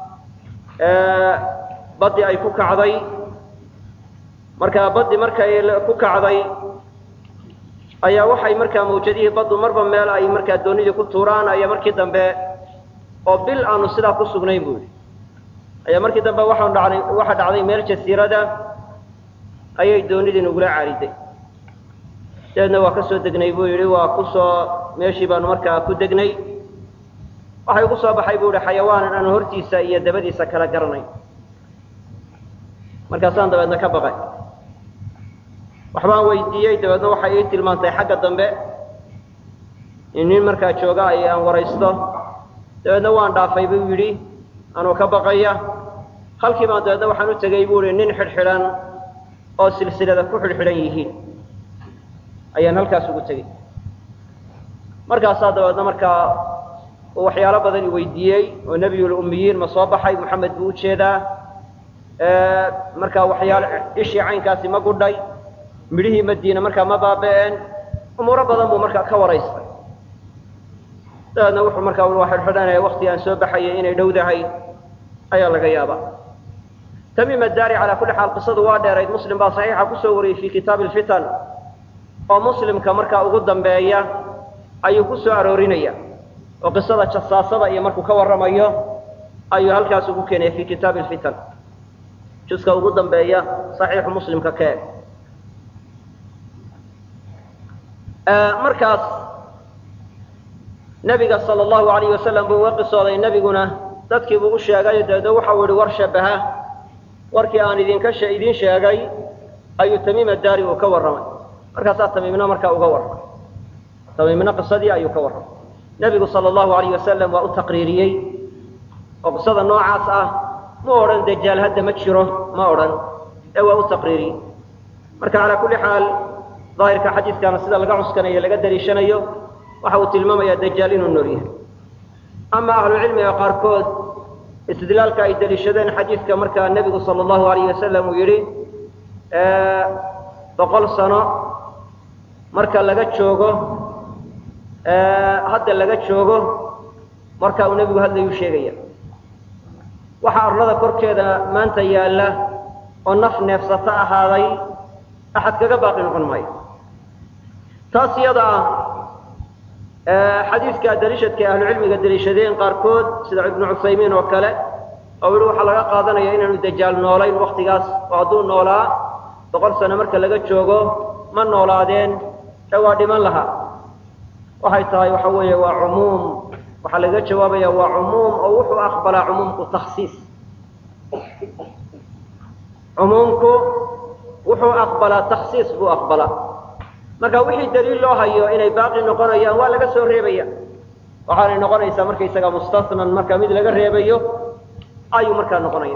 baddi ay ku kacday markaa baddi markay ku kacday ayaa waxay markaa mawjadihii baddu marba meel ay markaa doonidii ku tuuraan ayaa markii dambe oo bil aanu sidaa ku sugnayn buu yidhi ayaa markii dambe waxaan dhacday waxa dhacday meel jasiirada ayay doonidii nagula caariday dabeedna waa ka soo degnay buu yidhi waa ku soo meeshii baanu markaa ku degnay waxay ugu soo baxay buu yihi xayawaanan aanu hortiisa iyo dabadiisa kala garanayn markaasaan dabeedna ka baqay waxbaan weydiiyey dabeedna waxay ii tilmaantay xagga dambe in nin markaa jooga ay aan waraysto dabeedna waan dhaafay buu yidhi anuu ka baqaya halkii baan dabeedna waxaan u tegey buu ihi nin xidhxidhan oo silsilada ku xidhxidhan yihiin ayaan halkaas ugu tegey markaasaa dabeedna markaa uu waxyaalo badan i weydiiyey oo nebiyul ummiyiin ma soo baxay moxamed buu ujeedaa markaa waxyaalo ishii caynkaasi ma gudhay midhihii madiina markaa ma baaba'een umuuro badan buu markaa ka waraystay dabeedna wuxuu markaa waa xidhxidhanaya wakti aan soo baxayay inay dhowdahay ayaa laga yaabaa tamiim addaari calaa kulli xaal qisadu waa dheerayd muslim baa saxiixa kusoo wariyey fii kitaabi alfitan oo muslimka markaa ugu dambeeya ayuu ku soo aroorinaya oo qisada jasaasada iyo markuu ka warramayo ayuu halkaas ugu keenaya fii kitaabi alfitan juska ugu dambeeya saxiixu muslimka ka eg markaas nebiga sala allahu alayh wasalam buu uga qisooday nebiguna dadkii buu u sheegay dabeedna waxau yihi war shabaha warkii aan idinka idiin sheegay ayuu tamiim addaari uu ka warramay markaasaa tamiimna markaa uga warramay tamiimna qisadii ayuu ka warramay nebigu sala allahu alayh wasalam waa u taqriiriyey oo qisada noocaas ah ma odhan dajaal hadda ma jiro ma odhan ee waa u taqriiriyey marka calaa kulli xaal daahirka xadiiskana sida laga cuskanayo laga daliishanayo waxa uu tilmaamayaa dajaal inuu nool yahay ama ahlucilmiga qaarkood istidlaalka ay daliishadeen xadiidka markaa nebigu sala allahu alayh wasalam uu yidhi boqol sano marka laga joogo hadda laga joogo marka uu nebigu hadlayuu sheegaya waxaa arlada korkeeda maanta yaalla oo naf neefsato ahaaday axad kaga baaqi noqon maayo taas iyada ah xadiidka daliishadka ahlucilmiga daliishadeen qaarkood sida ibnu cuthaymiin oo kale oo yihi waxaa laga qaadanaya inaanu dajaal noolayn waktigaas oo hadduu noolaa boqol sano marka laga joogo ma noolaadeen ee waa dhiman lahaa waxay tahay waxa weeye waa cumuum waxaa laga jawaabaya waa cumuum oo wuxuu aqbalaa cumuumku takhsiis cumuumku wuxuu aqbalaa takhsiis buu aqbalaa marka wixii daliil loo hayo inay baaqi noqonayaan waa laga soo reebaya waxaanay noqonaysaa markaysaga mustasnan marka mid laga reebayo ayuu markaa noqonaya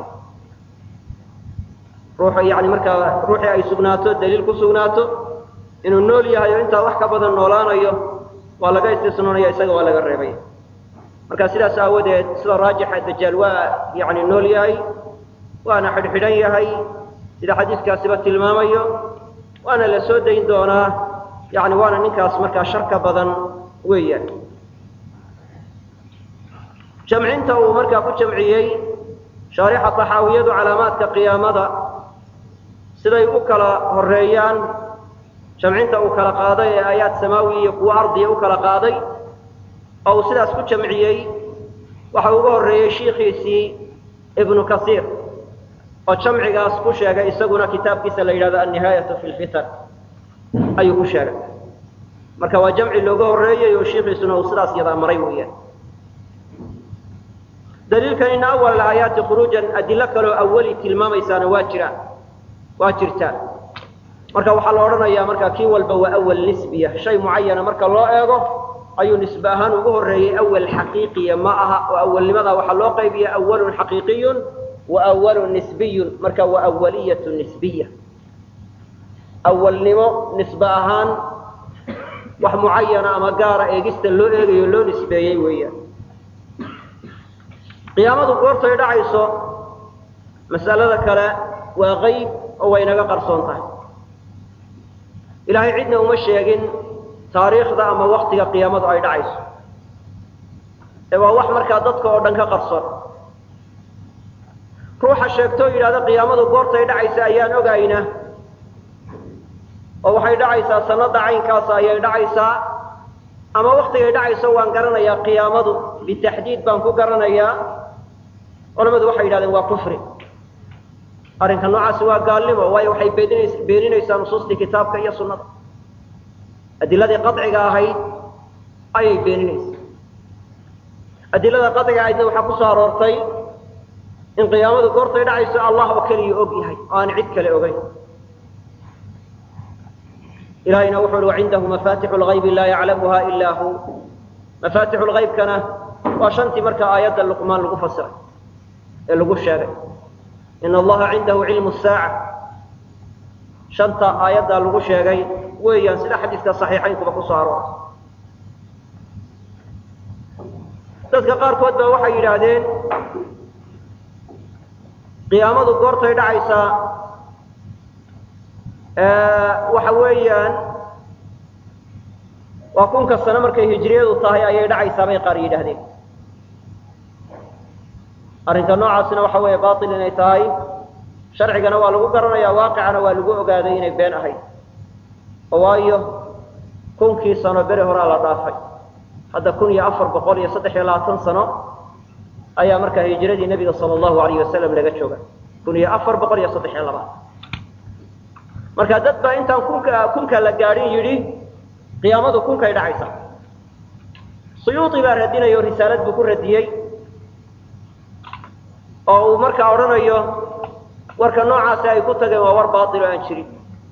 ruux yani markaa ruuxii ay sugnaato daliil ku sugnaato inuu nool yahay oo intaa wax ka badan noolaanayo waa laga istisnoonaya isaga waa laga reebaya marka sidaas aawadeed sida raajixa dajaal waa yani nool yahay waana xidhxidhan yahay sida xadiiskaasiba tilmaamayo waana la soo dayn doonaa yani waana ninkaas markaa sharka badan weeyaan jamcinta uu markaa ku jamciyey shaarixa taxaawiyadu calaamaadka qiyaamada siday u kala horeeyaan jamcinta uu kala qaaday ee aayaad samaawi iyo kuwo ardiya u kala qaaday oo uu sidaas ku jamciyey waxa uga horreeyey shiikhiisii ibnu kasiir oo jamcigaas ku sheegay isaguna kitaabkiisa la yidhahdo annihaayatu fi lfitan ayuu ku sheegay marka waa jamci looga horreeyey oo shiikhiisuna uu sidaas yadaa maray weeyaan daliilkan ina awal aayaati khuruujan adilo kaloo awali tilmaamaysaana waa jiraan waa jirtaan marka waxaa la odhanayaa marka kii walba waa awal nisbiya shay mucayana marka loo eego ayuu nisbe ahaan ugu horreeyey awal xaqiiqiya ma aha oo awalnimada waxaa loo qaybiya awalun xaqiiqiyun wa awalun nisbiyun marka waa awaliyatu nisbiya awalnimo nisbe ahaan wax mucayana ama gaara eegista loo eegayo loo nisbeeyey weeyaan qiyaamadu goortay dhacayso masalada kale waa qayb oo way naga qarsoon tahay ilaahay cidna uma sheegin taariikhda ama waktiga qiyaamadu ay dhacayso ee waa wax markaa dadka oo dhan ka qarsoon ruuxa sheegtoo yidhahda qiyaamadu goortay dhacaysa ayaan ogayna oo waxay dhacaysaa sanada caynkaasa ayay dhacaysaa ama waktigay dhacayso waan garanayaa qiyaamadu bitaxdiid baan ku garanayaa culamadu waxay yidhahdeen waa kufri arrinka noocaasi waa gaalnimo waayo waxay beeninays beeninaysaa nusuustii kitaabka iyo sunnada adiladii qadciga ahayd ayay beeninaysaa adilada qadciga ahaydna waxaa ku soo aroortay in qiyaamadu goortay dhacayso allah oo keliya og yahay oo aan cid kale ogeyn ilahayna wuxu uhi wacindahu mafatixu lgaybi laa yaclamuha ilaa hu mafatixu lgaybkana waa shantii marka aayadda luqmaan lagu fasiray ee lagu sheegay in allaha cindahu cilmu saaca shanta aayaddaa lagu sheegay weeyaan sida xadiiska saxiixaynkuba ku soo aroortay dadka qaarkood baa waxay yidhaahdeen qiyaamadu goortay dhacaysaa waxa weeyaan waa kunka sano markay hijriyadu tahay ayay dhacaysaa bay qaar yidhaahdeen arrinka noocaasina waxa weeye bail inay tahay sharcigana waa lagu garanaya waaqicana waa lagu ogaaday inay been ahayd oo waayo kunkii sano beri horaa la dhaafay hadda kun iyo afar boqol iyo saddex iyo labaatan sano ayaa markaa hijradii nebiga sala allahu alayh wasalam laga jooga kun iyo afar boqol iyo saddex iyo labaatan marka dad baa intaan kunka kunka la gaadhin yidhi qiyaamadu kunkay dhacaysa suyuuti baa radinaya oo risaalad buu ku radiyey oo uu markaa odhanayo warka noocaasi ay ku tageen waa war baail oo aan jirin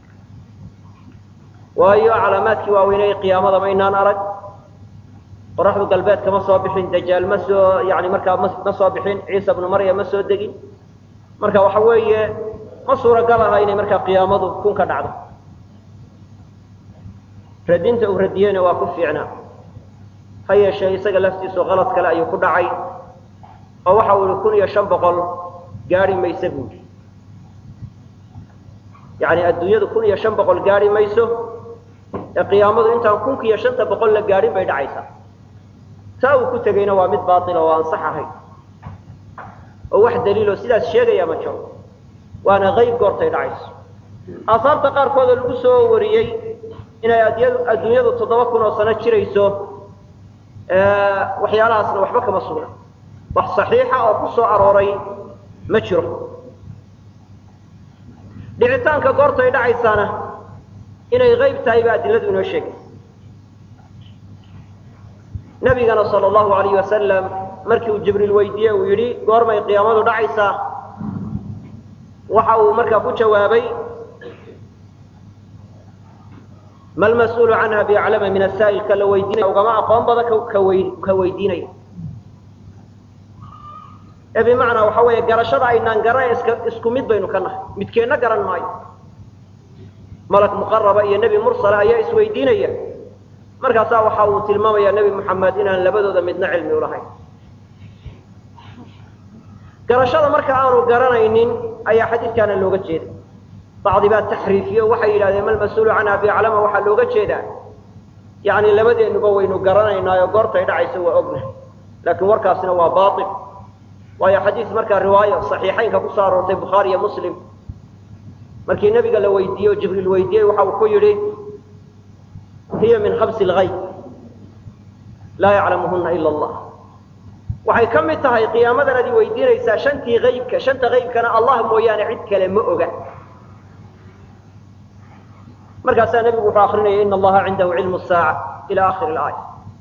waayo calaamaadkii waaweyney qiyaamada ma inaan arag qoraxdu galbeedka ma soo bixin dajaal ma soo yani markaa ma ma soo bixin ciisa bnu maryam ma soo degin marka waxa weeye ma suuragal aha inay markaa qiyaamadu kun ka dhacdo radinta uu radiyeyna waa ku fiicnaa ha yeeshee isaga laftiisu qalad kale ayuu ku dhacay oo waxa uu ihi kun iyo shan boqol gaari mayso buuli yani adduunyadu kun iyo shan boqol gaari mayso ee qiyaamadu intaan kunka iyo shanta boqol la gaadhin bay dhacaysaa taa uu ku tegeyna waa mid baaila oo aan sax ahayn oo wax daliiloo sidaas sheegaya ma jiro waana qayb goortay dhacayso aasaarta qaarkoodoo lagu soo wariyey inay adduunyadu toddoba kun oo sano jirayso waxyaalahaasna waxba kama sugna wax saxiixa oo ku soo arooray ma jiro dhicitaanka goortay dhacaysaana inay qayb tahay ba adiladu inoo sheegay nabigana sala allahu alayh wasalam markii uu jibriil weydiiye uu yidhi goormay qiyaamadu dhacaysaa waxa uu markaa ku jawaabay ma lmas-uulu canha biaclama min asaa'il ka la weydiinaya ugama aqoon badan ka weydiinaya ee bimacnaa waxa weeye garashada aynaan garan isku mid baynu ka nahay midkeenna garan maayo malak muqaraba iyo nebi mursala ayaa isweydiinaya markaasaa waxa uu tilmaamaya nebi moxamed inaan labadooda midna cilmi ulahayn garashada marka aanu garanaynin ayaa xadiidkaana looga jeeda bacdi baa taxriifiyo waxay yidhahdeen malmas-uulu canha biaclama waxaa looga jeedaa yani labadeennuba waynu garanaynaayo goortay dhacayso waa ogna laakiin warkaasina waa baail waayo xadiis markaa riwaayo saxiixaynka kusoo aroortay bukhaari iyo muslim markii nebiga la weydiiyey oo jibriil weydiiyey waxa uu ku yidhi hiya min khamsi lgayb laa yaclamuhuna ila allah waxay ka mid tahay qiyaamadan ad i weydiinaysaa shantii aybka shanta aybkana allah mooyaane cid kale ma oga markaasaa nebigu wuxuu akrinaya ina allaha cindahu cilmu saaca ila akhiri aaya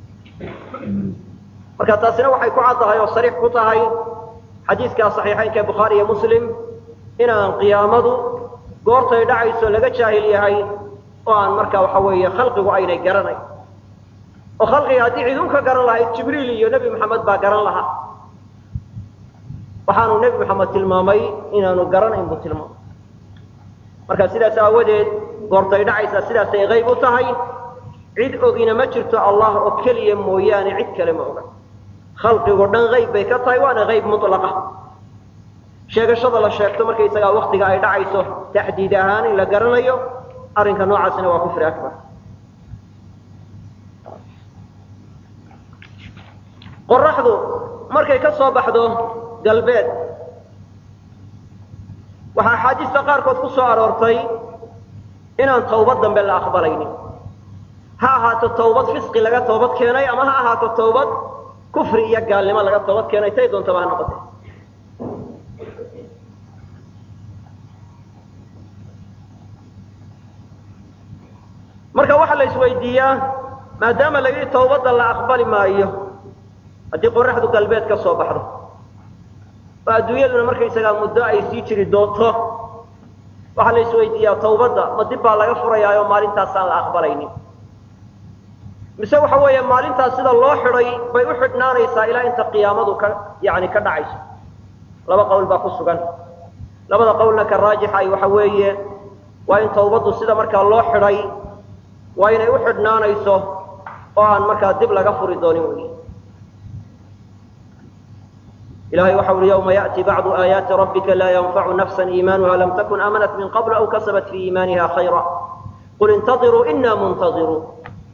marka taasina waxay ku caddahay oo sariix ku tahay xadiiskaa saxiixaynka ee bukhaari iyo muslim inaan qiyaamadu goortay dhacayso laga jaahil yahay oo aan markaa waxa weeye khalqigu aynay garanayn oo khalqiga haddii cid un ka garan lahayd jibriil iyo nebi moxamed baa garan lahaa waxaanu nebi moxamed tilmaamay inaanu garanayn buu tilmaamay marka sidaas aawadeed goortay dhacaysaa sidaasay qayb u tahay cid ogina ma jirto allah oo keliya mooyaane cid kale ma oga khalqigo dhan qayb bay ka tahay waana qayb mutlaqa sheegashada la sheegto markaysagaa waktiga ay dhacayso taxdiid ahaan in la garanayo arrinka noocaasina waa kufri akbar qoraxdu markay ka soo baxdo galbeed waxaa axaadiista qaarkood ku soo aroortay inaan tawbad dambe la aqbalaynin ha ahaato tawbad fisqi laga toobad keenay ama ha ahaato tawbad kufri iyo gaalnimo laga toobad keenay tay doontaba ha noqotay marka waxaa la isweydiiyaa maadaama la yidhi tawbadda la aqbali maayo haddii qoraxdu galbeed ka soo baxdo oo adduunyaduna markaysagaa muddo ay sii jiri doonto waxaa la isweydiiyaa tawbadda ma dib baa laga furayaayo maalintaasaan la aqbalaynin mise waxa weeye maalintaas sida loo xidhay bay u xidhnaanaysaa ilaa inta qiyaamadu ka yani ka dhacayso laba qowl baa ku sugan labada qowlna ka raajixa ay waxa weeye waa in tawbaddu sida markaa loo xidhay waa inay u xidhnaanayso oo aan markaa dib laga furi doonin wey ilahay waxa uhi yawma yaأti bacdu aayaati rabbika laa yanfacu nafsa iimanuha lam takun aamanat min qabl aw kasabat fii iimaaniha khayra qul intadiruu ina muntaziruun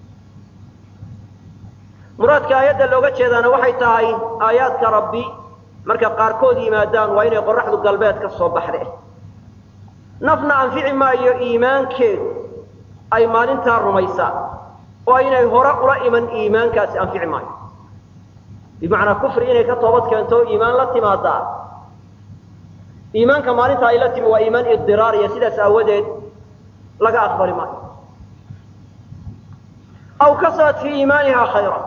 muraadka aayadda looga jeedaana waxay tahay aayaadka rabbi marka qaarkood yimaadaan waa inay qoraxdu galbeed ka soo baxde nafna anfici maayo iimaankeedu ay maalintaa rumaysaa oo inay hore ula iman iimaankaasi anfici maayo bimacnaa kufri inay ka toobad keento o iimaan la timaadaa iimaanka maalinta ay la timi waa iimaan idiraariya sidaas aawadeed laga aqbali maayo aw kasabat fii iimaaniha khayra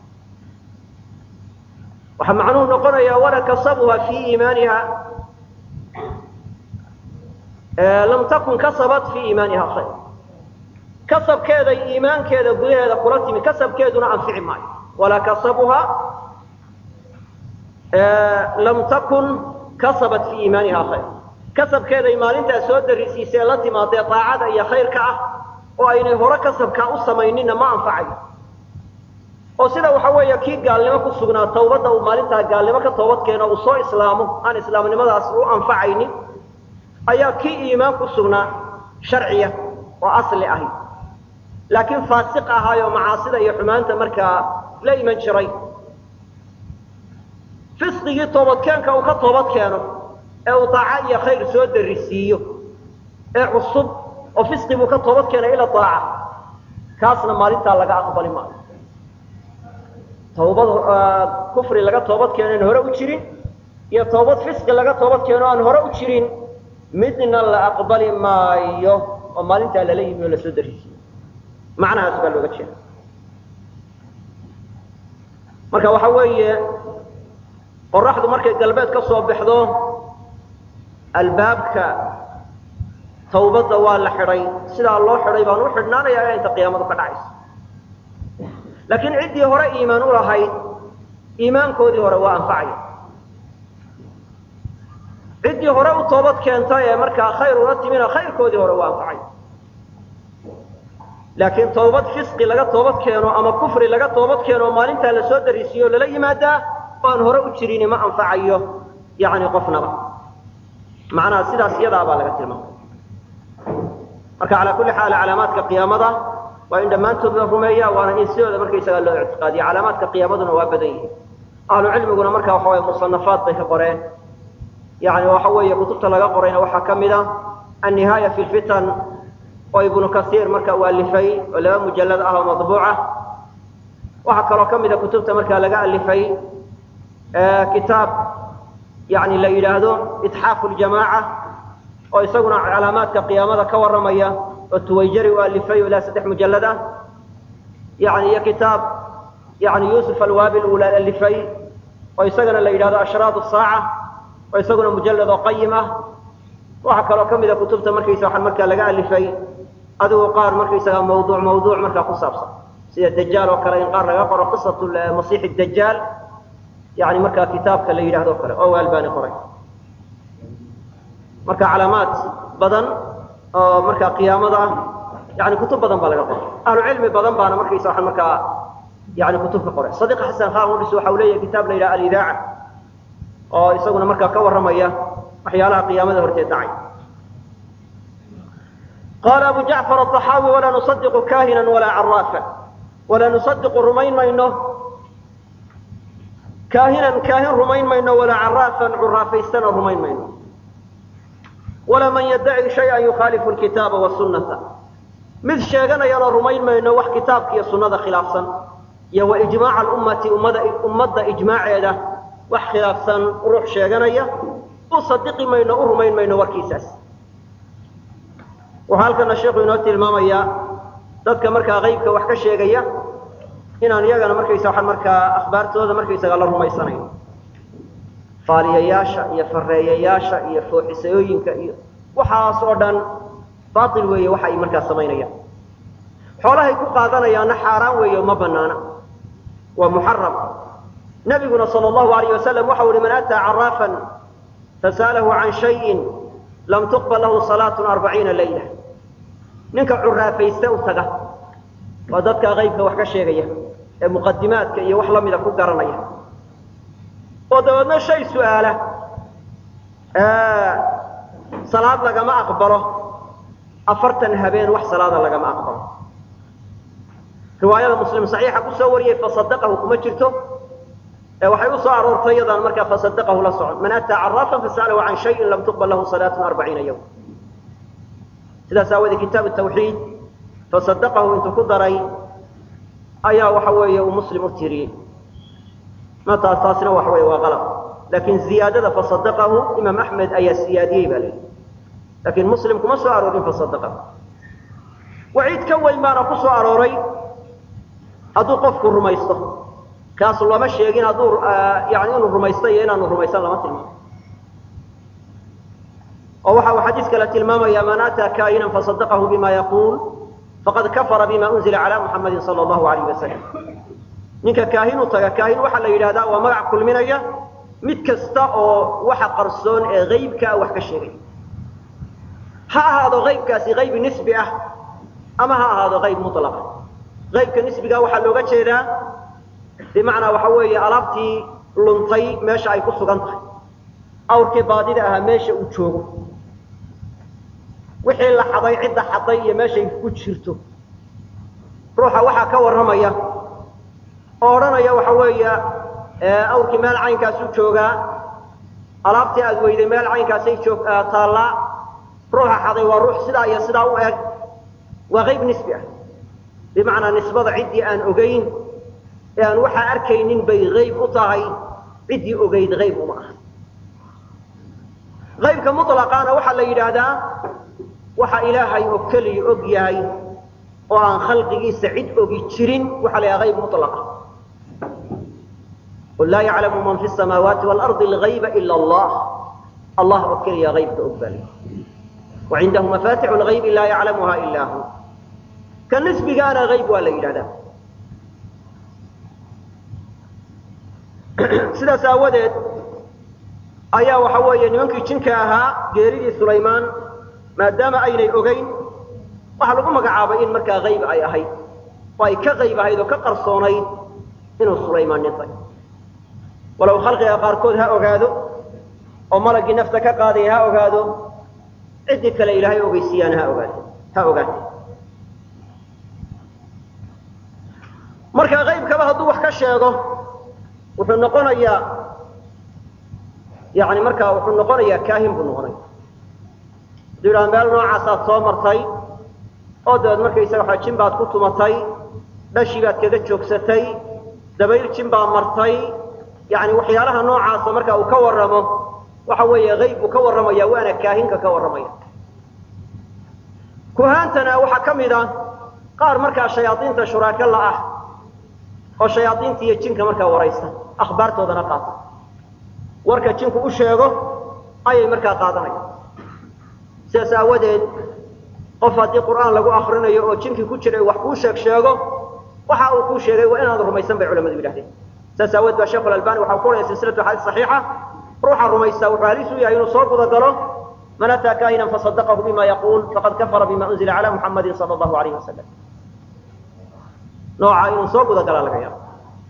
waxaa macnuhu noqonayaa wala kasabuha fii iimaaniha lam takun kasabat fii iimaaniha khayra kasabkeeda iimaankeeda gudaheeda kula timi kasabkeeduna anfici maayo walaa kasabuha lam takun kasabat fii iimaaniha khayr kasabkeeday maalintaa soo darisiisee la timaadee daacada iyo khayrka ah oo aynay hore kasabkaa u samayninna ma anfacayo oo sida waxa weeye kii gaalnimo ku sugnaa tawbadda uu maalintaa gaalnimo ka toobad keeno uu soo islaamo aan islaamnimadaas u anfacaynin ayaa kii iimaan ku sugnaa sharciya oo asli ahi laakiin faasiq ahaayoo macaasida iyo xumaanta markaa la iman jiray fisqigii toobadkeenka uu ka toobad keeno ee uu daaco iyo khayr soo darisiiyo ee cusub oo fisqi buu ka toobad keenay ila daaca kaasna maalintaa laga aqbali maayo tawbad kufri laga toobad keeno aan hore u jirin iyo tawbad fisqi laga toobad keeno aan hore u jirin midna la aqbali maayo oo maalintaa lala yimi oo lasoo darisiiyo macnahaas baa looga jeeda marka waxa weeye qoraxdu markay galbeed ka soo baxdo albaabka tawbadda waa la xidhay sidaa loo xidhay baan u xidhnaanayaa inta qiyaamadu ka dhacayso laakiin ciddii hore iimaan u lahayd iimaankoodii hore waa anfacaya ciddii hore u toobad keentay ee markaa khayr ula timina khayrkoodii hore waa anfacaya laakiin toobad fisqi laga toobad keeno ama kufri laga toobad keeno oo maalintaa la soo darisiiyo o lala yimaadaa oo aan hore u jirini ma anfacayo yani qofnaba macnaha sidaas iyadaa baa laga tilmaamay marka calaa kulli xaal calaamaadka qiyaamada waa in dhammaantood la rumeeya waana in sidooda markaysagaa loo ictiqaadiya calaamaadka qiyaamaduna waa badan yihin ahlu cilmiguna marka waxa weye musanafaad bay ka qoreen yani waxa weeye kutubta laga qorayna waxaa ka mid a annihaaya fi lfitan oo ibnu kasiir marka uu alifay oo laba mujallad ah oo madbuuca waxaa kaloo ka mida kutubta markaa laga alifay kitaab yani la yidhaahdo itxaafu ljamaaca oo isaguna calaamaadka qiyaamada ka warramaya oo tuwayjari u alifay oo ilaa saddex mujallad ah yani iyo kitaab yani yuusuf alwaabil uu alifay oo isagana la yidhahdo ashraad saaca oo isaguna mujallad oo qayim ah waxaa kaloo ka mida kutubta markaysa waxaa markaa laga alifay adigu qaar markaysaga mawduuc mawduuc markaa ku saabsan sida dajaal oo kale in qaar laga qoro qisatu masiix dajaal yani markaa kitaabka la yidhahdo kale oo albani qoray marka calaamaad badan oo markaa qiyaamada ah yani kutub badan baa laga qoray ahlu cilmi badan baana markaysa waa markaa yani kutub ka qoray sadiq xasan khan udhis waxa uu leeyahay kitaab la yidhaha alidaaca oo isaguna markaa ka warramaya waxyaalaha qiyaamada horteed dhacay qaala abu jacfar aلطaxaawi walaa nusadiqu kahina walaa caraafa walaa nusadiqu rumayn mayno kaahinan kaahin rumayn mayno walaa caraafan curaafaystana rumayn mayno walaa man yaddaci shayئa yukhaalifu lkitaaba wasunata mid sheeganayana rumayn mayno wax kitaabka iyo sunnada khilaafsan iyo wa ijmaaca alummati ummada ummadda ijmaaceeda wax khilaafsan ruux sheeganaya u sadiqi mayno u rumayn mayno warkiisaas wuxuu halkana sheikhu inoo tilmaamayaa dadka markaa qaybka wax ka sheegaya inaan iyagana markaysa waxaan markaa akhbaartooda markaysaga la rumaysanayn faaliyayaasha iyo fareeyayaasha iyo fooxisayooyinka iyo waxaas oo dhan baatil weeye waxa ay markaa samaynayaan xoolahay ku qaadanayaanna xaaraan weeye ma banaana waa muxaram nabiguna sal allahu alayh wasalam waxau ihi man ataa caraafan fasa'alahu can shayin lam tuqbal lahu salaatun arbaciina layla ninka curaafayste u taga waa dadka qaybka wax ka sheegaya ee muqadimaadka iyo wax lamida ku garanaya oo dabeedna shay su-aala salaad lagama aqbalo afartan habeen wax salaada lagama aqbalo riwaayada muslim saxiixa kusoo wariyey fasadaqahu kuma jirto ee waxay u soo aroortay iyadaan markaa fasadaqahu la socon man ataa caraafan fasa'alahu can shayin lam tuqbal lahu salaatun arbaciina yawm sidaas aawadee kitaab tawxiid fasadaqahu intuu ku daray ayaa waxa weeye uu muslim u tiriyey mataas taasina waxa weeye waa qalab laakiin ziyaadada fasadaqahu imaam axmed ayaa siyaadiyey baa layidhi laakiin muslim kuma soo aroorin fasadaqahu waciid ka weyn baana ku soo arooray hadduu qofku rumaysto kaas lama sheegin hadduu yani inuu rumaysto iyo inaanu rumaysan lama tilmaamo oo waxa uu xadiis kale tilmaamaya man ataa kaa'inan fasadaqahu bima yaquul faqad kafara bima unzila cala muxamadin sala allahu alayh wasalam ninka kaahin u taga kaahin waxaa la yidhahdaa waa magac kulminaya mid kasta oo waxa qarsoon ee qaybkaa wax ka sheegay ha ahaado qaybkaasi qayb nisbi ah ama ha ahaado qayb mulaqa qaybka nisbiga waxaa looga jeedaa bimacnaa waxa weeye alaabtii luntay meesha ay ku sugan tahay awrkii baadida ahaa meesha uu joogo wixii la xaday cidda xaday iyo meeshay ku jirto ruuxa waxaa ka warramaya oo odhanaya waxa weeya awrkii meel caynkaasuu joogaa alaabtii aad weyday meel caynkaasay joog taallaa ruuxa xaday waa ruux sidaa iyo sidaa u eg waa qayb nisbi ah bimacnaa nisbada ciddii aan ogayn ee aan waxaa arkaynin bay qayb u tahay ciddii ogayd qayb uma aha qaybka muطlaqaana waxaa la yidhaahdaa waxa ilaahay oo keliya og yahay oo aan khalqigiisa cid ogi jirin waxaa la yidhaha qayb muطlaqa qul laa yaclamu man fi الsamaawaati wاlarضi اlغayba ila allah allah oo keliya qaybka og baa layihi wacindahu mafatixu اlغaybi laa yaclamuha ila hu ka nisbigaana qayb waa la yidhahdaa sidaas aawadeed ayaa waxa weeye nimankii jinka ahaa geeridii sulaymaan maadaama aynay ogayn waxaa lagu magacaabay in markaa qayb ay ahayd oo ay ka qayb ahayd oo ka qarsoonayd inuu sulaymaan dhintay walow khalqiga qaarkood ha ogaado oo malaggii nafta ka qaadaya ha ogaado ciddii kale ilaahay ogeysiiyaan ha ogaate ha ogaate marka qaybkaba hadduu wax ka sheego wuxuu noqonayaa yani markaa wuxuu noqonayaa kaahin buu noqonaya hadduu yidhaha meel noocaasaad soo martay oo dabeed markaysaga waxa jin baad ku tumatay dhashii baad kaga joogsatay dabayl jin baa martay yani waxyaalaha noocaasa marka uu ka warramo waxa weeye qayb buu ka warramaya waana kaahinka ka warramaya kuhaantana waxaa ka mid a qaar markaa shayaadiinta shuraaka la ah oo shayaadiinta iyo jinka markaa waraysta akhbaartoodana qaata warka jinku u sheego ayay markaa qaadanaya sidaas aawadeed qof haddii qur'aan lagu akrinayo oo jinkii ku jiray wax kuu sheeg sheego waxa uu kuu sheegay waa inaad rumaysan bay culamadu yidhahdeen saas aawood baa sheekhu albani waxa ku oraya silsilatu axaadiis saxiixa ruuxa rumaysta wuxuu halis u yahay inuu soo guda galo man ataa kaahinan fasadaqahu bima yaquul faqad kafara bima unzila cala muxamadin sala allahu alayhi wasalam nooca inuu soo guda galaa laga yaabo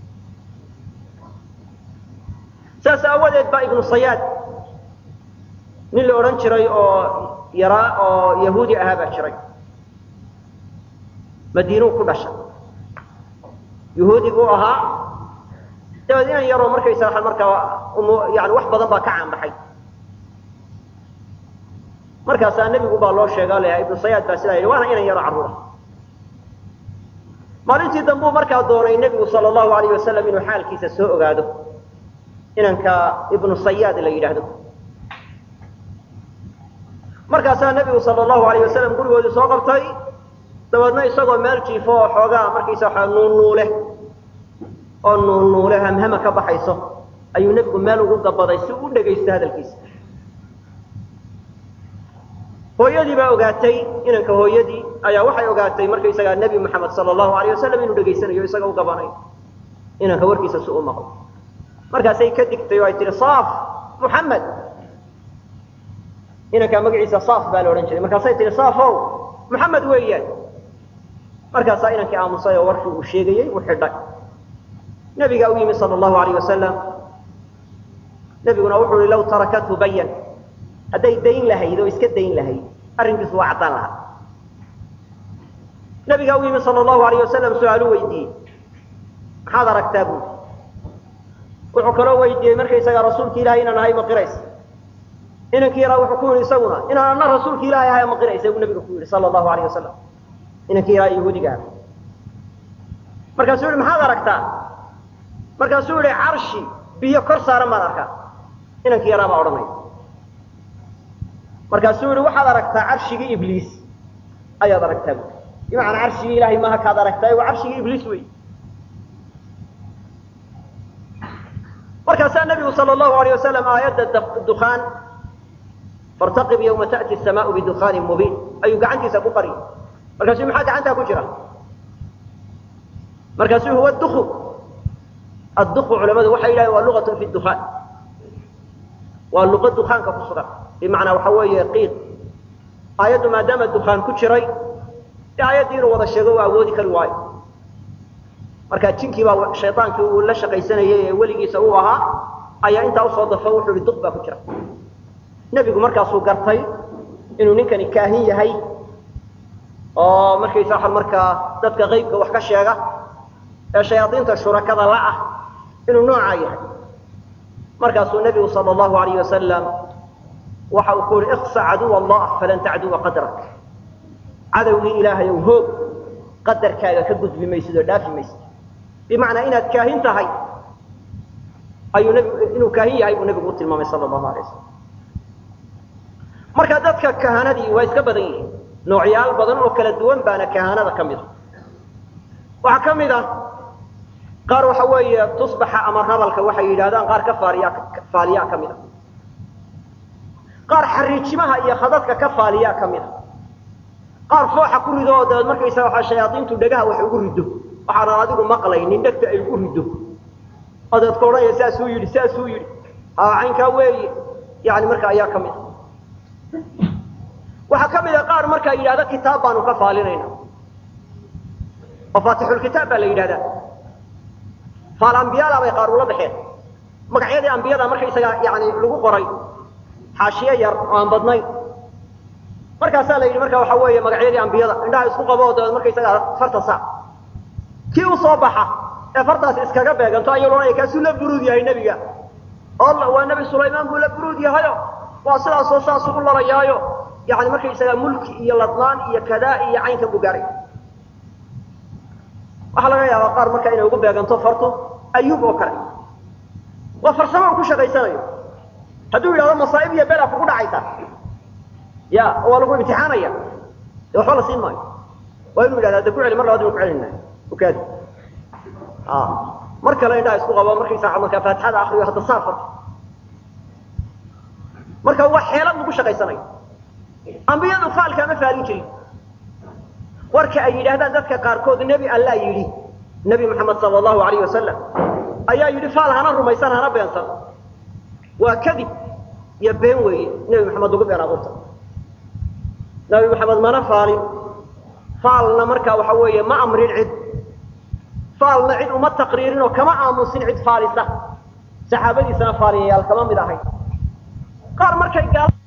saas aawadeed baa ibnu sayaad nin la odhan jiray oo yaraa oo yahuudi ahaa baa jiray madiinuu ku dhashay yahuudi buu ahaa dabeed inan yaroo markaysa markaa yani wax badan baa ka caanbaxay markaasaa nebigu baa loo sheega leeyahay ibnu sayaad baa sidaa yidhi waana inan yaro carruura maalintii dambuu markaa doonay nebigu sala allahu alayh wasalam inuu xaalkiisa soo ogaado inanka ibnu sayaad la yidhaahdo markaasaa nebigu sala allahu alayh wasalam gurigoodii soo qabtay dabeedna isagoo meel jiifo oo xoogaa markaysa waxaa nuunuule oo nuunuule hamhama ka baxayso ayuu nebigu meel ugu gabaday si uu u dhegaysto hadalkiisa hooyadii baa ogaatay inanka hooyadii ayaa waxay ogaatay markaysagaa nebi moxamed sala allahu alayh wasalam inuu dhegaysanayo isaga u gabanayo inanka warkiisa si u maqlo markaasay ka digtay oo ay tihi saaf muxamed inankaa magaciisa saaf baa la odhan jiray markaasay tihi saafow muxamed weeyaan markaasaa inankii aamusay oo warkii uu sheegayey uu xidhay nebigaa u yimi sala allahu alayh wasalam nebiguna wuxuu ihi law tarakathu bayan hadday dayn lahayd oo iska dayn lahayd arrinkiisu waa caddaan lahaa nebigaa u yimi sala allahu alayh wasalam su-aalu weydiiyey maxaad aragtaa buuli wuxuu kaloo weydiiyey markaysagaa rasuulki ilahay inaan ahay maqirays inankii yaraa wuxuu ku yihi isaguna inaan ana rasuulki ilahay ahay maqiraysa buu nabiga ku yihi sala allahu alayh wasalam inankii yaraa yahuudiga ah markaasuu yihi maxaad aragtaa markaasuu yihi carshi biyo kor saaran baan arkaa inankii yaraa baa odhanaya markaasuu yihi waxaad aragtaa carshigii ibliis ayaad aragtaa bu bimacnaa carshigii ilahay maaha kaad aragtaa waa carshigii ibliis wey markaasaa nabigu sal allahu alayh wasalam aayadda dukaan fartaqib yawma ta'ti asamaau bidukaanin mubiin ayuu gacantiisa ku qariyay markaasuu maxaa gacantaa ku jira markaasuu huwa duku adduku culamadu waxay yidhahdeen waa lugatun fi dukaan waa luqa dukaanka ku sugan bimacnaa waxa weeye qiiq aayaddu maadaama dukaan ku jiray dee aayaddii inuu wada sheego waa awoodi kari waayo marka jinkii baa shaydaankii uu la shaqaysanayay ee weligiisa uu ahaa ayaa intaa usoo dafo wuxuu ihi duq baa ku jira nebigu markaasuu gartay inuu ninkani kaahin yahay oo markaysa waa markaa dadka qaybka wax ka sheega ee shayaadiinta shurakada la ah inuu noocaa yahay markaasuu nebigu sala allahu alayh wasalam waxa uu ku yihi iqsa caduw allah falan tacduwa qadrak cadowgii ilaahay ow hoog qadarkaaga ka gudbi maysid oo dhaafi maysid bimacnaa inaad kaahin tahay ayuu nbigu inuu kaahin yahay buu nebigu u tilmaamay sala allahu alay wasalam marka dadka kahanadii waa iska badan yihiin noocyaal badan oo kala duwan baana kahanada ka mid a waxaa ka mid a qaar waxa weeye tusbaxa ama rabalka waxay yidhahdaan qaar ka faaliya faaliyaa ka mid a qaar xariijimaha iyo khadadka ka faaliyaa ka mid a qaar fooxa ku rido oo dabeed markaysaga waxaa shayaadiintu dhagaha wax ugu riddo waxaanan adigu maqlaynin dhegta ay ugu riddo oo dabeed ka odhanaya saasuu yidhi saasuu yidhi haa caynkaa weeye yani marka ayaa ka mid a waxaa ka mid a qaar markaa yidhahda kitaab baanu ka faalinayna oo faatixulkitaab baa la yidhahdaa faal ambiyaala bay qaar ula baxeen magacyadii ambiyada markaysaga yani lagu qoray xaashiye yar oo aan badnayn markaasaa la yidhi marka waxa weeye magacyadii ambiyada indhaha isku qabo oo dabeed markaysaga farta saa kii u soo baxa ee fartaasi iskaga beeganto ayuu loodhanaya kaasuu la buruud yahay nebiga alla waa nebi sulaymaan buu la buruud yahayo waa sidaasoo saasuu u lalayaayo yani markaysaga mulki iyo ladnaan iyo kadaa iyo caynkan buu gaaray waxaa laga yaabaa qaar marka inay ugu beeganto fartu ayuub oo kale waa farsamo uu ku shaqaysanayo hadduu yidhahdo masaa'ib iyo bela kugu dhacaysa ya waa lagu imtixaanaya de waxba la siin maayo waa inuu yidhahda de ku celi mar labaad inu ku celinay ukaadi mar kale indhaha isku qabo markaysa markaa faatixada akriyo hadda saar farta marka waa xeelad lagu shaqaysanayo ambiyadu faalka ma faalin jirin warka ay yidhaahdaan dadka qaarkood nebi allaa yidhi nebi moxamed sala allahu alayh wasalam ayaa yidhi faal hana rumaysan hana beensan waa kadib iyo been weeye nebi moxamed ugu been abuurta nebi moxamed mana faalin faalna markaa waxa weeye ma amrin cid faalna cid uma taqriirin oo kama aamusin cid faalisa saxaabadiisana faaliyayaal kama mid ahay qaar markay gaal